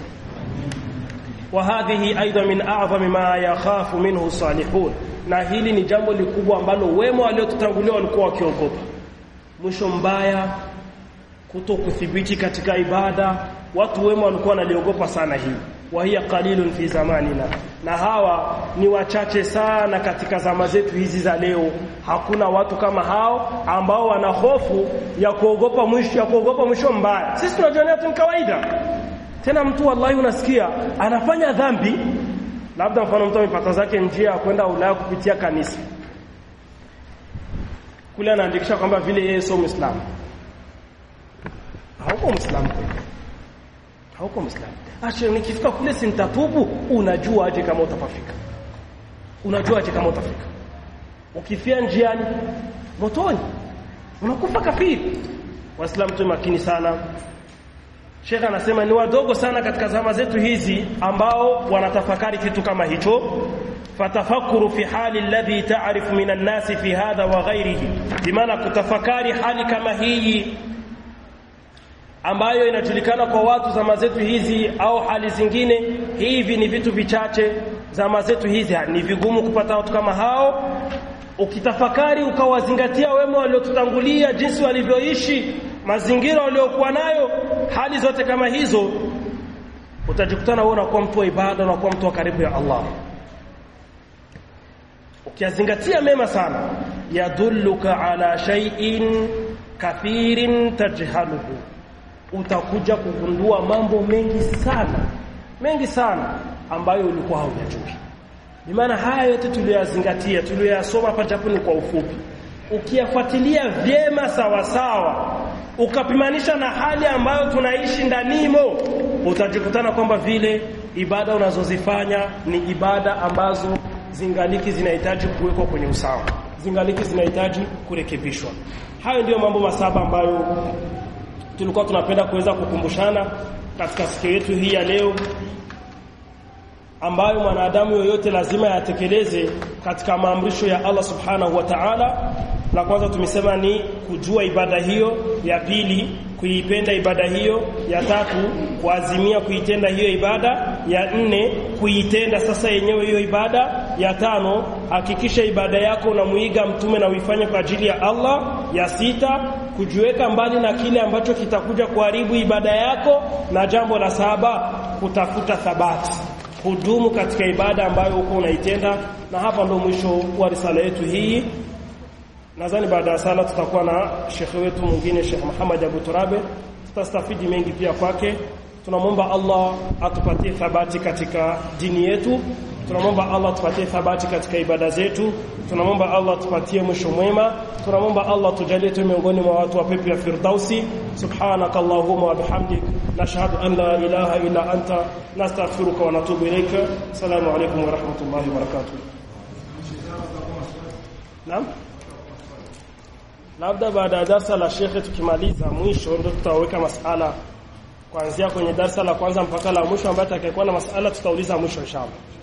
wa hadhihi aidha min a'zami ma yakhafu minhu salihun na hili ni jambo likubwa ambalo wema waliotutangulia walikuwa wakiogopa mwisho mbaya kuto kuthibiti katika ibada watu wema walikuwa wanaliogopa sana hii wa hiya qalilun fi zamanina na hawa ni wachache sana katika zama zetu hizi za leo hakuna watu kama hao ambao wana hofu ya kuogopa mwisho ya kuogopa mwisho mbaya sisi tunajionea tu ni kawaida tena mtu wallahi unasikia anafanya dhambi labda mfano mtu amepata zake njia ya kwenda Ulaya kupitia kanisa kule anaandikisha kwamba vile yeye sio Muislamu hauko Muislamu kweli hauko Muislamu Asha nikifika kule sintatubu unajua aje kama utapafika. Unajua aje kama utafika. Ukifia njiani motoni unakufa kafiri. Waislamu tu makini sana. Sheikh anasema ni wadogo sana katika zama zetu hizi ambao wanatafakari kitu kama hicho. Fatafakuru fi hali alladhi ta'rifu minan nasi fi hadha wa ghairihi. Bimaana kutafakari hali kama hii ambayo inajulikana kwa watu zama zetu hizi au hali zingine hivi ni vitu vichache zama zetu hizi ni vigumu kupata watu kama hao ukitafakari ukawazingatia wema waliotutangulia jinsi walivyoishi mazingira waliokuwa nayo hali zote kama hizo utajikutana wewe unakuwa mtu wa ibada unakuwa mtu wa karibu ya Allah ukiyazingatia mema sana yadulluka ala shay'in kathirin tajhaluhu utakuja kugundua mambo mengi sana mengi sana ambayo ulikuwa haujajui ni maana haya yote tuliyoyazingatia tuliyoyasoma hapa japo ni kwa ufupi ukiyafuatilia vyema sawa sawa ukapimanisha na hali ambayo tunaishi ndanimo utajikutana kwamba vile ibada unazozifanya ni ibada ambazo zingaliki zinahitaji kuwekwa kwenye usawa zingaliki zinahitaji kurekebishwa hayo ndiyo mambo masaba ambayo tulikuwa tunapenda kuweza kukumbushana katika siku yetu hii ya leo ambayo mwanadamu yoyote lazima yatekeleze katika maamrisho ya Allah Subhanahu wa Ta'ala. La kwanza tumesema ni kujua ibada hiyo, ya pili kuipenda ibada hiyo, ya tatu kuazimia kuitenda hiyo ibada, ya nne kuitenda sasa yenyewe hiyo ibada, ya tano hakikisha ibada yako unamuiga mtume na uifanye kwa ajili ya Allah, ya sita kujiweka mbali na kile ambacho kitakuja kuharibu ibada yako, na jambo la saba kutafuta thabati kudumu katika ibada ambayo uko unaitenda na hapa ndo mwisho wa risala yetu hii nadhani baada ya sala tutakuwa na shekhe wetu mwingine Sheikh Muhammad Abu Turabe tutastafidi mengi pia kwake tunamwomba Allah atupatie thabati katika dini yetu tunamwomba Allah tupatie thabati katika ibada zetu tunamwomba Allah tupatie mwisho mwema tunamwomba Allah tujalie tu miongoni mwa watu wa pepo ya firdausi subhanaka allahumma wa bihamdik nashhadu an la ilaha illa anta nastaghfiruka wa natubu ilayka assalamu alaykum wa rahmatullahi wa barakatuh naam labda baada ya darsa la shekhe tukimaliza mwisho ndio tutaweka masala kuanzia kwenye darsa la kwanza mpaka la mwisho ambaye atakayekuwa na masala tutauliza mwisho inshallah